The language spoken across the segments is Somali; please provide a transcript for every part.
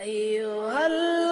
أيها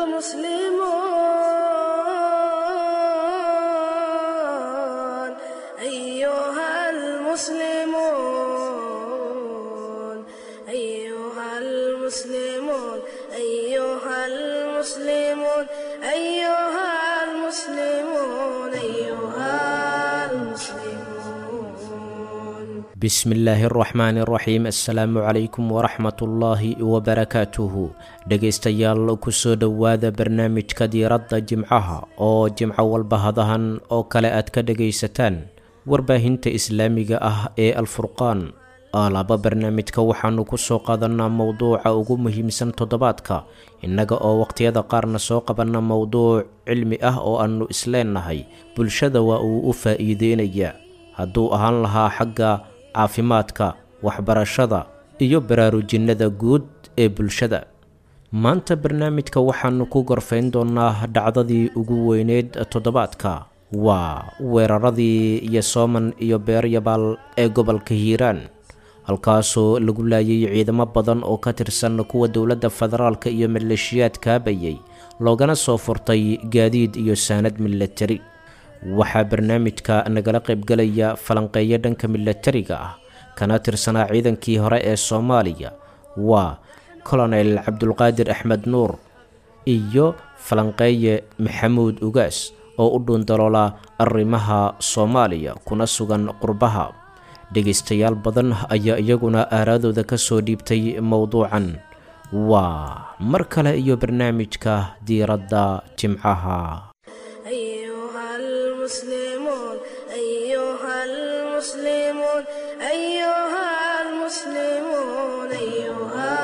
المسلمون أيها المسلمون أيها المسلمون أيها المسلمون أيها المسلمون أيها المسلمون bismillaahi araxmaani araxiim assalaamu calaykum waraxmatullaahi wabarakaatuhu dhegaystayaal kusoo dhowaada barnaamijka diiradda jimcaha oo jimco walba hadahan oo kale aad ka dhegaysataan warbaahinta islaamiga ah ee alfurqaan alaaba barnaamijka waxaanu kusoo qaadanaa mowduuca ugu muhiimsan toddobaadka innaga oo waqhtiyada qaarna soo qabanna mowduuc cilmi ah oo aannu isleennahay bulshada waa uu u faa'iideynaya hadduu ahaan lahaa xagga caafimaadka waxbarashada iyo baraarujinnada guud ee bulshada maanta barnaamijka waxaannu ku gorfayn doonnaa dhacdadii ugu weyneyd toddobaadka waa weeraradii iyo sooman iyo beeryabaal ee gobolka hiiraan halkaasoo lagu laayay ciidamo badan oo ka tirsan kuwa dowladda federaalka iyo maleeshiyaad kaabayay loogana soo furtay gaadiid iyo saanad milatari waxaa barnaamijka nagala qaybgalaya falanqeeyo dhanka milatariga ah kana tirsanaa ciidankii hore ee soomaaliya waa colonel cabdulqaadir axmed nuur iyo falanqeeye maxamuud ugaas oo u dhuundaloola arrimaha soomaaliya kuna sugan qurbaha dhegaystayaal badan ayaa iyaguna aaraadooda ka soo dhiibtay mowduucan waa mar kale iyo barnaamijka diiradda jimcaha أيها المسلمون أيها المسلمون أيها المسلمون أيها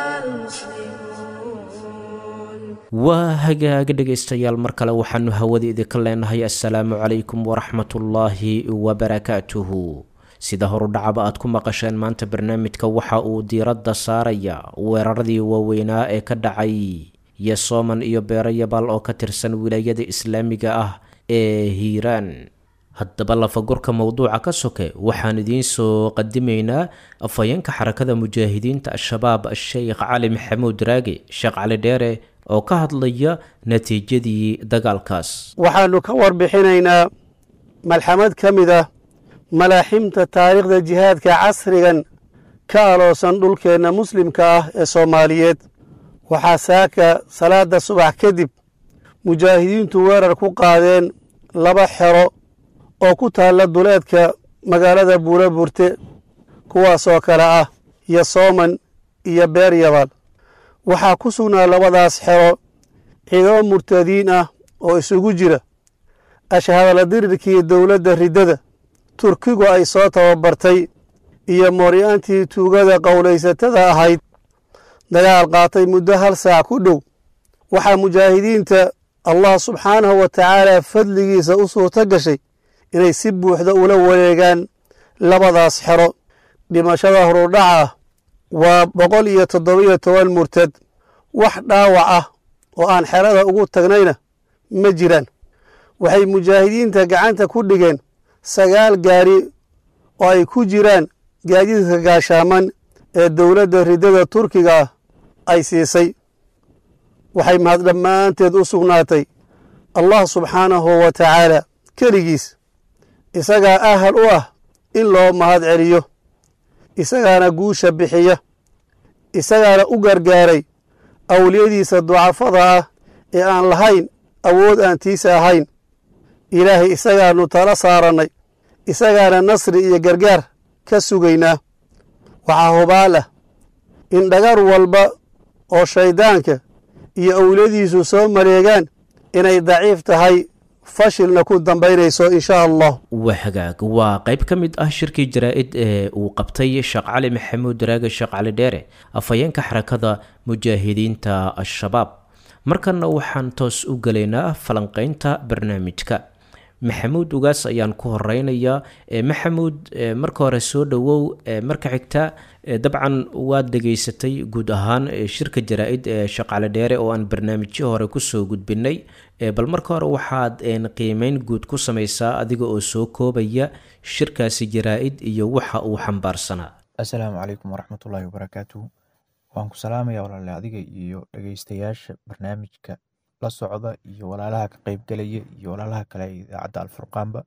المسلمون waa hagaaga dhegaystayaal mar kale waxaanu hawada idinka leenahay assalaamu calaykum waraxmatullaahi wabarakaatuhu sida horudhacaba aad ku maqasheen maanta barnaamijka waxa uu diiradda saaraya weeraradii waaweynaa ee ka dhacay yosooman iyo beerayabaal oo ka tirsan wilaayada islaamiga ah ee hiiraan haddaba lafagurka mowduuca ka soke waxaan idiin soo qadimaynaa afhayeenka xarakada mujaahidiinta al-shabaab sheekh cali maxamuud raage sheekh cali dheere oo ka hadlaya natiijadii dagaalkaas waxaannu ka warbixinaynaa malxamad ka mid ah malaaximta taariikhda jihaadka casrigan ka aloosan dhulkeenna muslimka ah ee soomaaliyeed waxaa saaka salaadda subax kadib mujaahidiintu weerar ku qaadeen laba xero oo ku taalla duleedka magaalada buura burte kuwaasoo kale ah yosooman iyo beeryabaal waxaa ku sugnaa labadaas xero ciidamo murtadiin ah oo isugu jira ashhadala dirirkii dowladda riddada turkigu ay soo tababartay iyo mooryaantii tuugada qowlaysatada ahayd dagaal qaatay muddo hal saac ku dhow waxaa mujaahidiinta allah subxaanahu wa tacaala fadligiisa u suurto gashay inay si buuxda ula wareegaan labadaas xero dhimashada horudhaca waa boqol iyo toddobiyo toban murtad wax dhaawac ah oo aan xerada ugu tagnayna ma jiraan waxay mujaahidiinta gacanta ku dhigeen sagaal gaari oo ay ku jiraan gaadiidka gaashaaman ee dowladda riddada turkiga ah ay siisay waxay mahad dhammaanteed u sugnaatay allah subxaanahu wa tacaala keligiis isagaa ahal u ah in loo mahad celiyo isagaana guusha bixiya isagaana u gargaaray awliyadiisa ducafada ah ee aan lahayn awood aan tiisa ahayn ilaahay isagaannu tala saarannay isagaana nasri iyo gargaar ka sugaynaa waxaa hubaal ah in dhagar walba oo shayddaanka iyo awliyadiisu soo mareegaan inay daciif tahay fashilna ku dambaynayso insha allah waa hagaag waa qayb ka mid ah shirkii jaraa-id ee uu qabtay sheekh cali maxamuud raage sheekh cali dheere afhayeenka xarakada mujaahidiinta al-shabaab markanna waxaan toos u gelaynaa falanqeynta barnaamijka maxamuud ugaas ayaan ku horeynayaa maxamuud marka hore soo dhowow marka xigta dabcan waad dhegaysatay guud ahaan shirka jaraa-id ee shaqale dheere oo aan barnaamijyo hore kusoo gudbinay bal marka hore waxaad qiimeyn guud ku sameysaa adiga oo soo koobaya shirkaasi jaraa-id iyo waxa uu xambaarsanaa assalaamu calaykum waraxmatullaahi wabarakaatuhu waan ku salaamaya walaale adiga iyo dhegeystayaasha barnaamijka la socda iyo walaalaha ka qeybgelaya iyo walaalaha kale ee idaacadda alfurqaanba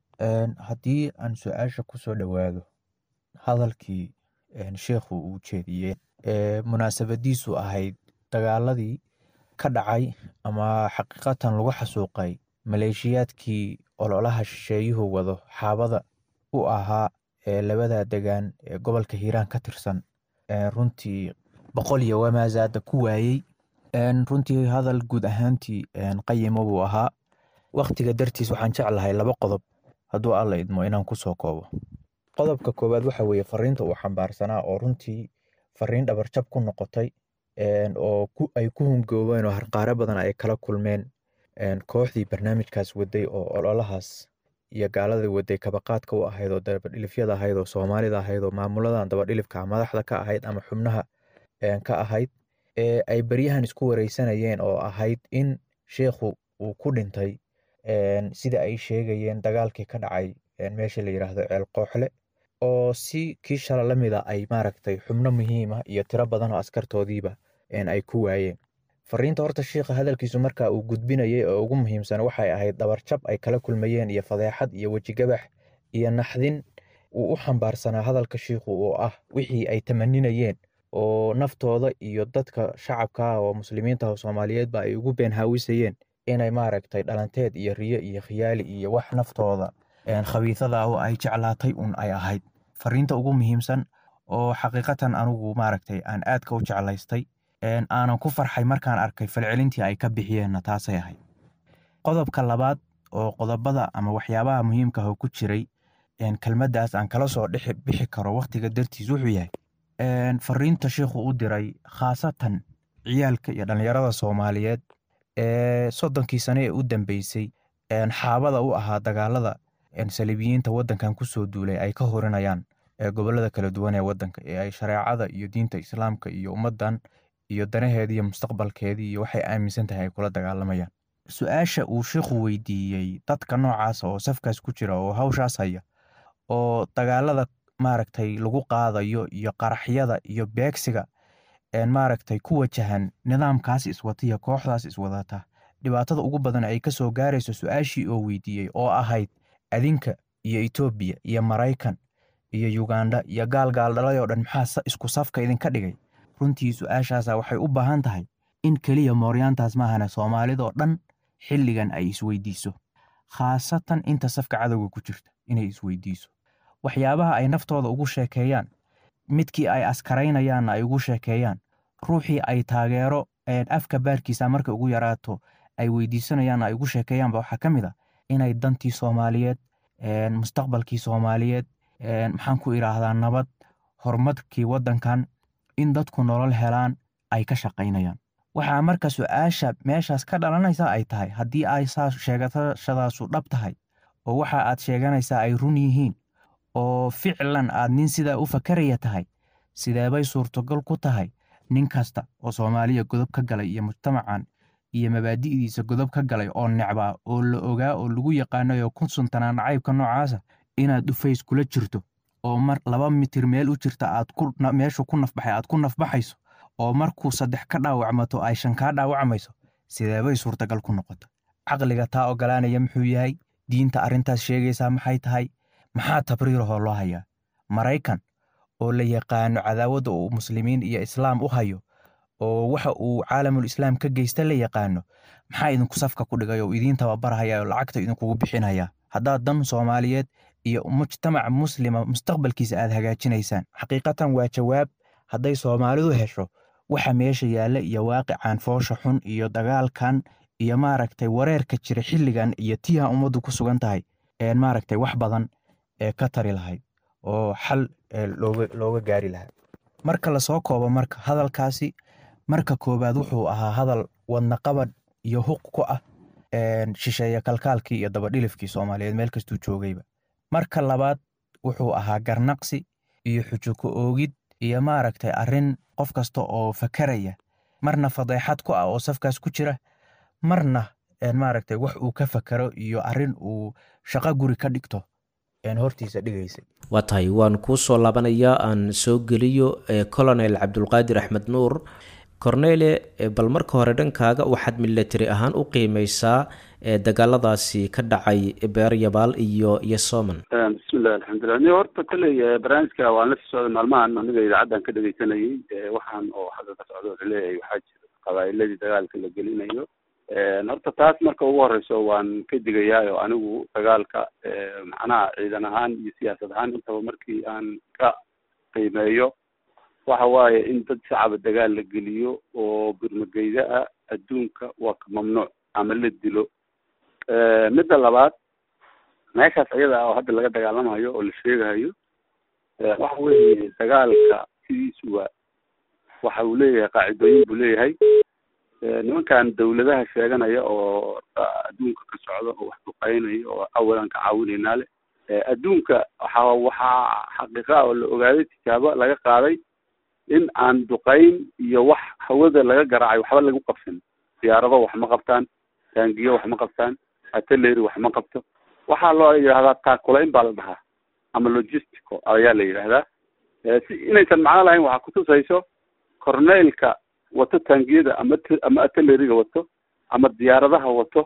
haddii aan su-aasha kusoo dhowaado hadalkii sheikhu uu jeediyey ee munaasabadiisu ahayd dagaaladii ka dhacay ama xaqiiqatan lagu xasuuqay maleeshiyaadkii ololaha shisheeyuhu wado xaabada u ahaa ee labada degaan ee gobolka hiiraan ka tirsan runtii boqol iyo wamaazaada ku waayey runtii hadal guud ahaantii qayimo buu ahaa waktiga dartiis waxaan jeclahay laba qodob hadduu alla idmo inaan kusoo koobo qodobka koowaad waxa weeye fariinta uu xambaarsanaa oo runtii fariin dhabarjab ku noqotay oo ay ku hungoobeen oo harqaare badan ay kala kulmeen kooxdii barnaamijkaas waday oo ololahaas iyo gaaladii waday kabaqaadka u ahayd oo dabadhilifyada ahayd oo soomaalida ahayd oo maamuladan dabadhilifka madaxda ka ahayd ama xubnaha ka ahayd ee ay baryahan isku wareysanayeen oo ahayd in sheikhu uu ku dhintay sida ay sheegayeen dagaalkii ka dhacay meesha la yiraahdo ceel kooxle oo si kii shala la mida ay maaragtay xubno muhiima iyo tiro badan oo askartoodiiba ay ku waayeen fariinta horta shiikha hadalkiisu marka uu gudbinayay oo ugu muhiimsan waxay ahayd dhabarjab ay kala kulmayeen iyo fadeexad iyo wejigabax iyo naxdin uu u xambaarsanaa hadalka shiikhu oo ah wixii ay tamaninayeen oo naftooda iyo dadka shacabka oo muslimiinta oo soomaaliyeedba ay ugu been haawisayeen inay maaragtay dhalanteed iyo riyo iyo khiyaali iyo wax naftooda khabiisada oo ay jeclaatay un ay ahayd fariinta ugu muhiimsan oo xaqiiqatan anugu maaragtay aan aadka u jeclaystay aanan ku farxay markaan arkay falcelintii ay ka bixiyeenna taasay ahayd qodobka labaad oo qodobada ama waxyaabaha muhiimka ah ku jiray kelmaddaas aan kala soo dhex bixi karo wakhtiga dartiis wuxuu yahay fariinta sheikhu u diray khaasatan ciyaalka iyo dhallinyarada soomaaliyeed ee soddonkii sane ee u dambeysay xaabada u ahaa dagaalada saliibiyiinta waddankan kusoo duulay ay ka horinayaan gobollada kala duwan ee waddanka ee ay shareecada iyo diinta islaamka iyo ummaddan iyo danaheedii iyo mustaqbalkeedii iyo waxay aaminsan tahay ay kula dagaalamayaan su-aasha uu sheikhu weydiiyey dadka noocaasa oo safkaas ku jira oo hawshaas haya oo dagaalada maaragtay lagu qaadayo iyo qaraxyada iyo beegsiga maaragtay ku wajahan nidaamkaas iswata iyo kooxdaas iswadata dhibaatada ugu badan ay ka soo gaarayso su-aashii oo weydiiyey oo ahayd adinka iyo etoobiya iyo maraykan iyo yuganda iyo gaalgaal dhalay oo dhan maxaa isku safka idinka dhigay runtii su-aashaasa waxay u baahan tahay in keliya mooryaantaas maahane soomaalidoo dhan xilligan ay isweydiiso khaasatan inta safka cadowga ku jirta inay isweydiiso waxyaabaha ay naftooda ugu sheekeeyaan midkii ay askaraynayaanna ay ugu sheekeeyaan ruuxii ay taageero afka baarkiisa markay ugu yaraato ay weydiisanayaanna ay ugu sheekeeyaanba waxaa ka mid a inay dantii soomaaliyeed mustaqbalkii soomaaliyeed maxaan ku idhaahdaa nabad horumarkii waddankan in dadku nolol helaan ay ka shaqaynayaan waxaa marka su-aasha meeshaas ka dhalanaysa ay tahay haddii ay saa sheegashadaasu dhab tahay oo waxa aad sheeganaysaa ay run yihiin oo ficlan aad nin sidaa u fakaraya tahay sideebay suurtogal ku tahay nin kasta oo soomaaliya godob ka galay iyo mujtamacan iyo mabaadi'diisa godob ka galay oo necbaa oo la ogaa oo lagu yaqaanayo ku suntanaa nacaybka noocaasa inaad dhufays kula jirto oo mar laba mitir meel u jirta aad meeshu ku nafbaxay aad ku nafbaxayso oo markuu saddex ka dhaawacmato ay shan kaa dhaawacmayso sideebay suurtagal ku noqota caqliga taa ogolaanaya muxuu yahay diinta arrintaas sheegaysaa maxay tahay maxaa tabriirahoo loo hayaa maraykan oo la yaqaano cadaawadda uu muslimiin iyo islaam u hayo oo waxa uu caalamul islaam ka geysta la yaqaano maxaa idinku safka ku dhigay oo idiin tababarhaya oo lacagta idinkugu bixinaya haddaad dan soomaaliyeed iyo mujtamac muslima mustaqbalkiisa aad hagaajinaysaan xaqiiqatan waa jawaab hadday soomaalidu hesho waxa meesha yaalla iyo waaqicaan foosha xun iyo dagaalkan iyo maaragtay wareerka jira xilligan iyo tiiha ummaddu ku sugan tahay maaragtay wax badan ee ka tari lahayd oo xal looga gaari lahaa marka lasoo koobo marka hadalkaasi marka koowaad wuxuu ahaa hadal wadnaqabadh iyo huq ku ah shisheeye kalkaalkii iyo dabadhilifkii soomaaliyeed meel kastuu joogayba marka labaad wuxuu ahaa garnaqsi iyo xujo ku oogid iyo maaragtay arrin qof kasta oo fakaraya marna fadeexad ku ah oo safkaas ku jira marna maaragtay wax uu ka fakaro iyo arrin uu shaqo guri ka dhigto hortiisa dhigaysay waa tahay waan kuu soo laabanayaa aan soo geliyo colonel cabdulqaadir axmed nuur cornele bal marka hore dhankaaga waxaad milatari ahaan u qiimeysaa dagaaladaasi ka dhacay beeryabaal iyo iyo soman bismillahi alxamdulilah ni horta kolley barnaamijka waan la sii socday maalmahan aniga idaacaddan ka dhegeysanayay waxaan oo hadda ka socdo laleeyahay waxaa jira qabaa'iladii dagaalka la gelinayo horta taas marka ugu horeyso waan ka digayaayo anigu dagaalka macnaha ciidan ahaan iyo siyaasad ahaan intaba markii aan ka qiimeeyo waxa waaye in dad shacaba dagaal la geliyo oo burmageyda ah adduunka waa ka mamnuuc ama la dilo midda labaad meeshaas iyada ah oo hadda laga dagaalamayo oo la sheegayo waxa weeye dagaalka sidiisu waa waxa uu leeyahay qaacidooyin buu leeyahay nimankan dawladaha sheeganaya oo adduunka ka socda oo wax duqeynaya oo awalan ka caawinaynaa le adduunka waxa waxaa xaqiiqa oo la ogaaday tijaabo laga qaaday in aan duqeyn iyo wax hawada laga garaacay waxba lagu qabsan diyaarado wax ma qabtaan taangiyo wax ma qabtaan ateleri wax ma qabto waxaa loo yidhahdaa taakulayn baa la dhahaa ama logistico ayaa la yidhahdaa si inaysan macno lahayn waxaa kutusayso corneylka wato taangiyada ama ama ateleriga wato ama diyaaradaha wato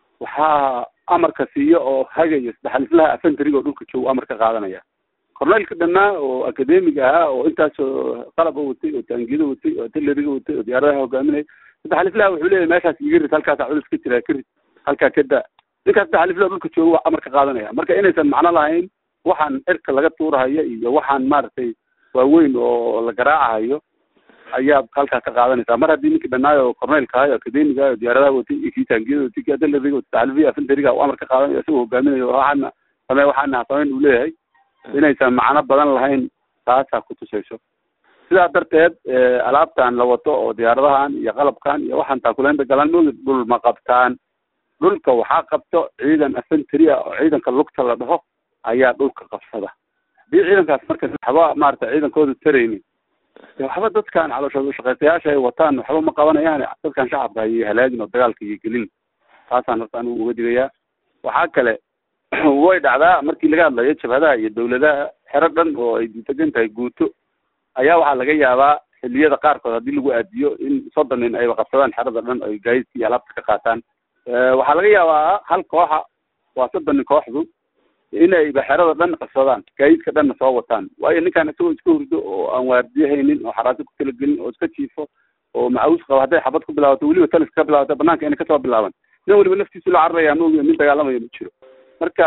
waxaa amarka siiya oo hagaya saddexalislaha afentariga oo dhulka joogo amar ka qaadanaya corneylka dhanaa oo academiga ahaa oo intaasoo qalaba watay oo taangiyada watay oo ateleriga watay oo diyaaradaha hogaaminaya saddexalislaha wuxuu leeyahay meeshaas iga rid halkaasa culus ka jira ka rid halkaa ka daa ninkaas saddexalislaha dhulka joogo waa amar ka qaadanaya marka inaysan macno lahayn waxaan cirka laga tuurahayo iyo waxaan maaragtay waaweyn oo la garaacahayo ayaa halkaa ka qaadanaysaa mar haddii ninkii dhanaayo corneylka ahayo academiga ayo diyaaradaha watay iyo kii taangiyada watay kii ateleriga watay saxalfiya afentariga uu amar ka qaadanayo isagoo hogaaminayo waxaana samee waxaana samayn uu leeyahay inaysan macno badan lahayn taasaa kutusayso sidaa darteed alaabtan la wato oo diyaaradahan iyo qalabkan iyo waxaan taakulaynta galan mogi dhul ma qabtaan dhulka waxaa qabto ciidan afentary ah oo ciidanka lugta la dhaho ayaa dhulka qabsada haddii ciidankaas marka waxba maarata ciidankooda taraynin waxba dadkan calooshooda ushaqeystayaasha ay wataan waxba ma qabanayaan dadkan shacabka ayay halaagin oo dagaalka iyo gelin taasaan horta anigu uga digayaa waxaa kale way dhacdaa markii laga hadlayo jabhadaha iyo dawladaha xero dhan oo ay degan tahay guuto ayaa waxaa laga yaabaa xiliyada qaarkood haddii lagu aadiyo in soddon nin ayba qabsadaan xerada dhan oo gaadiidka iyo alaabta ka qaataan waxaa laga yaabaa hal kooxa waa soddon nin kooxdu inayba xerada dhan qabsadaan gaadiidka dhanna soo wataan waayo ninkaan isagoo iska hurdo oo aan waardiyahaynin oo xaraaso ku talagelin oo iska jiifo oo macawus qabo hadday xabad ku bilaabato weliba taliska ka bilaabata banaanka inay kasoo bilaaban nin weliba naftiisu la cararaya maogiyo nin dagaalamayo ma jiro marka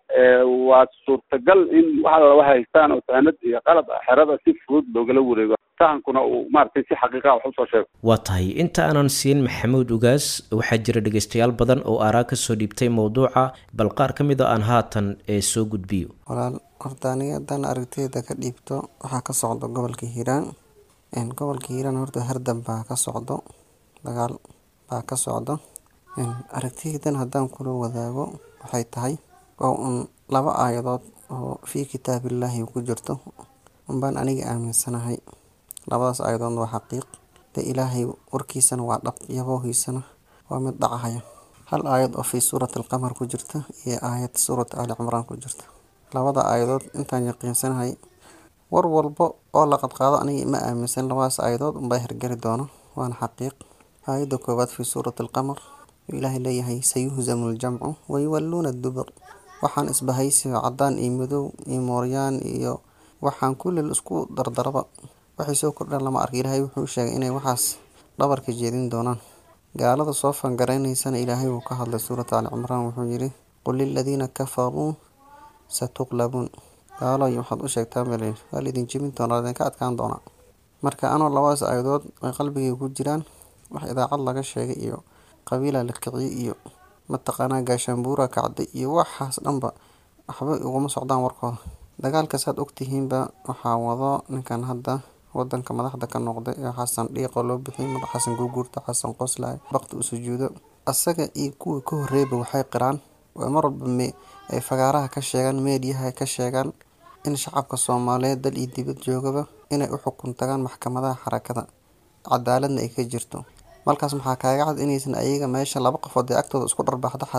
waa suurtagal in waxa laba haystaan oo saanad iyo qalab xerada si fudud loogala wareego sahankuna uu maaragtay si xaqiiqa wax usoo sheego waa tahay inta aanan siin maxamuud ugaas waxaa jira dhegeystayaal badan oo aaraa kasoo dhiibtay mowduuca bal qaar ka mid a aan haatan ee soo gudbiyo walaal horta aniga haddaan aragtiyada ka dhiibto waxaa ka socdo gobolka hiiraan gobolka hiiraan horta hardan baa ka socdo dagaal baa ka socdo aragtiydan haddaan kula wadaago waxay tahay waa un laba aayadood oo fii kitaabillaahi ku jirto unbaan aniga aaminsanahay labadaas aayadoodna waa xaqiiq de ilaahay warkiisana waa dhab yaboohiisana waa mid dhacahaya hal aayad oo fii suurati alqamar ku jirta iyo aayad suurati ali cimraan ku jirta labada aayadood intaan yaqiinsanahay war walbo oo la qadqaado aniga ma aaminsan labadaas aayadood unbaa hirgeli doono waana xaqiiq aayadda koowaad fii suurati alqamar ilaahay leeyahay sayuhzamu ljamcu wayuwalluuna dubur waxaan isbahaysiyo cadaan iyo madow iyo mooryaan iyo waxaan kulli isku dardaraba waxay soo kordhaan lama arka ilaahay wuxuu sheegay inay waxaas dhabarka jeedin doonaan gaalada soo fangareynaysana ilaahay wuu ka hadlay suurata ali cimraan wuxuu yidhi qul liladiina kafaruu satuqlabuun gaaloy waxaad u sheegtaa mel waa laidin jebin doonaa laidinka adkaan doonaa marka anoo labadaas aayadood ay qalbigay ku jiraan wax idaacad laga sheegay iyo qabiila la kiciyay iyo mataqaanaa gaashaanbuura kacday iyo waxaas dhanba waxba uguma socdaan warkooda dagaalka saad ogtihiinba waxaa wado ninkan hadda wadanka madaxda ka noqday ee xasan dhiiqo loo bixiyay madax xasan guurguurta xasan qoslay bakti u sujuudo asaga iyo kuwii ka horreeyba waxay qiraan oo mar walba ay fagaaraha ka sheegaan meediyaha ka sheegaan in shacabka soomaaliyeed dal iyo dibad joogaba inay u xukun tagaan maxkamadaha xarakada cadaaladna ay ka jirto markaas maxaa kaaga cad inaysan ayaga meesha laba qofood ee agtooda isku dharbaaxdo xataa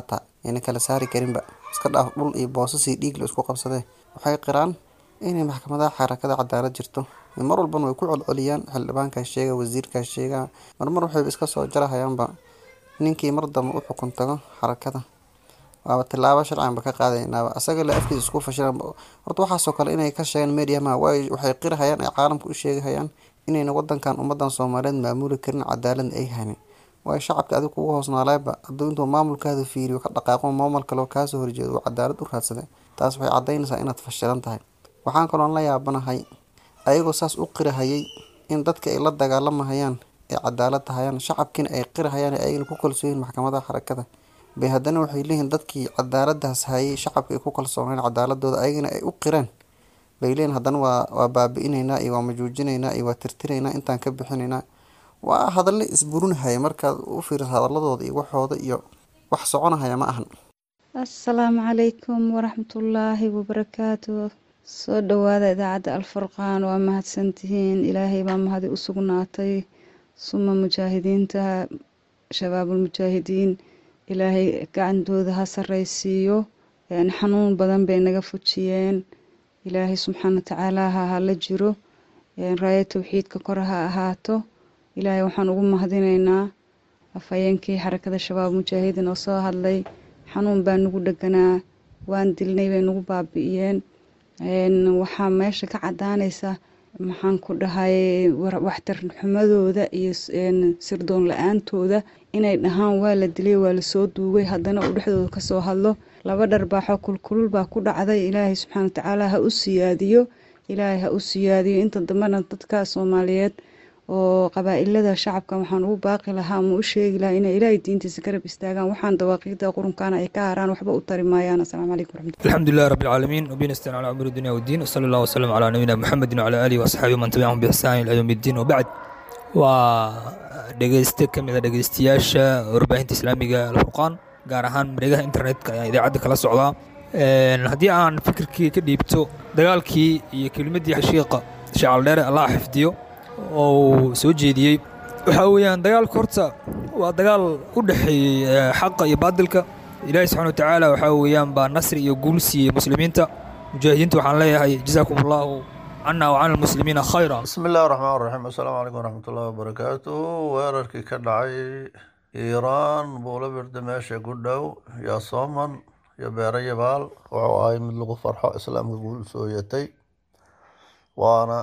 ayna kala saari karinba iska dhaaf dhul iyo boosas iyo dhiig la isku qabsadee waxay qiraan inay maxkamadaha xarakada cadaalad jirto mar walbana way ku colceliyaan xildhibaankaa sheega wasiirkaa sheega marmar waxayba iska soo jarahayaanba ninkii mar dambe u xukun tago xarakada waaba tilaabo sharciganba ka qaadaynaaba asaga la afkiisa isku fashilan horta waxaasoo kale inay ka sheegaan mediama waxay qirahayaan ay caalamka u sheegahayaan inayna wadankan ummadan soomaaliyeed maamuli karin cadaaladna ay hanin waayo shacabka adig kugu hoosnaalayba hadduu intuu maamulkaada fiiriyo ka dhaqaaqo maamul kaleo kaasoo horjeedo uu cadaalad u raadsaday taas waxay cadaynaysaa inaad fashilan tahay waxaan kaloon la yaabanahay ayagoo saas u qirahayay in dadka ay la dagaalamahayaan ay cadaalad tahayaan shacabkiina ay qirahayaan ayagana ku kalsooyihin maxkamadaha xarakada bay haddana waxay leeyihiin dadkii cadaaladaas hayay shacabka ay ku kalsooneen cadaaladooda ayagana ay u qireen bay leeyihin haddana waa waa baabi-inaynaa iyo waa majuujinaynaa iyo waa tirtiraynaa intaan ka bixinaynaa waa hadalle isburinahaya markaad u fiiriso hadaladooda iyo waxooda iyo wax soconahaya ma ahan assalaamu calaykum waraxmatullaahi wabarakaatu soo dhowaada idaacadda alfurqaan waa mahadsantihiin ilaahay baa mahadi u sugnaatay suma mujaahidiinta shabaabulmujaahidiin ilaahay gacantooda ha sarraysiiyo xanuun badan bay naga fujiyeen ilaahay subxaana watacaala ha hala jiro raaya towxiidka kor ha ahaato ilaahay waxaan ugu mahadinaynaa afhayeenkii xarakada shabaab mujaahidiin oo soo hadlay xanuun baa nagu dheganaa waan dilnay bay nagu baabi'iyeen waxaa meesha ka cadaanaysa maxaan ku dhahay waxtar xumadooda iyo sirdoon la-aantooda inay dhahaan waa la dilay waa lasoo duugay haddana uu dhexdooda kasoo hadlo laba dharbaaxo kulkulul baa ku dhacday ilaahay subxaana watacaala ha u siyaadiyo ilaahay ha u siyaadiyo inta dambena dadka soomaaliyeed oo qabaa-ilada shacabka waxaan ugu baaqi lahaa ama u sheegi lahaa inay ilaahay diintiisa garab istaagaan waxaan dawaaqiida qurunkaana ay ka haraan waxba u tari maayaan asalaamu calaykum waraxmatulah الحمد لله رب العالمين وبه نستعين على امور الدنيا والدين وصلى الله وسلم على نبينا محمد وعلى اله واصحابه ومن تبعهم باحسان الى يوم الدين وبعد waa dhegeyste ka mid a dhegeystayaasha warbaahinta islaamiga alfurqaan gaar ahaan mareegaha internetka ayaa idaacadda kala socdaa haddii aan fikirkii ka dhiibto dagaalkii iyo kelmaddii xashiiqa shacaldheere allah xifdiyo oo uu soo jeediyey waxaa weeyaan dagaalka horta waa dagaal u dhexeeyey xaqa iyo baadilka ilaahi subxana watacaala waxaa weeyaan baa nasri iyo guul siiyey muslimiinta mujaahidiinta waxaan leeyahay jazaakum allahu cana wa cana almuslimiina khayra bismi illahi raxmaan raxiim assalaamu calaykum waraxmatullahi wabarakaatuh weerarkii ka dhacay iiraan buula birda meesha ku dhow yaa sooman iyo beero yabaal wuxuu ahay mid lagu farxo islaamka guul soo yatay waana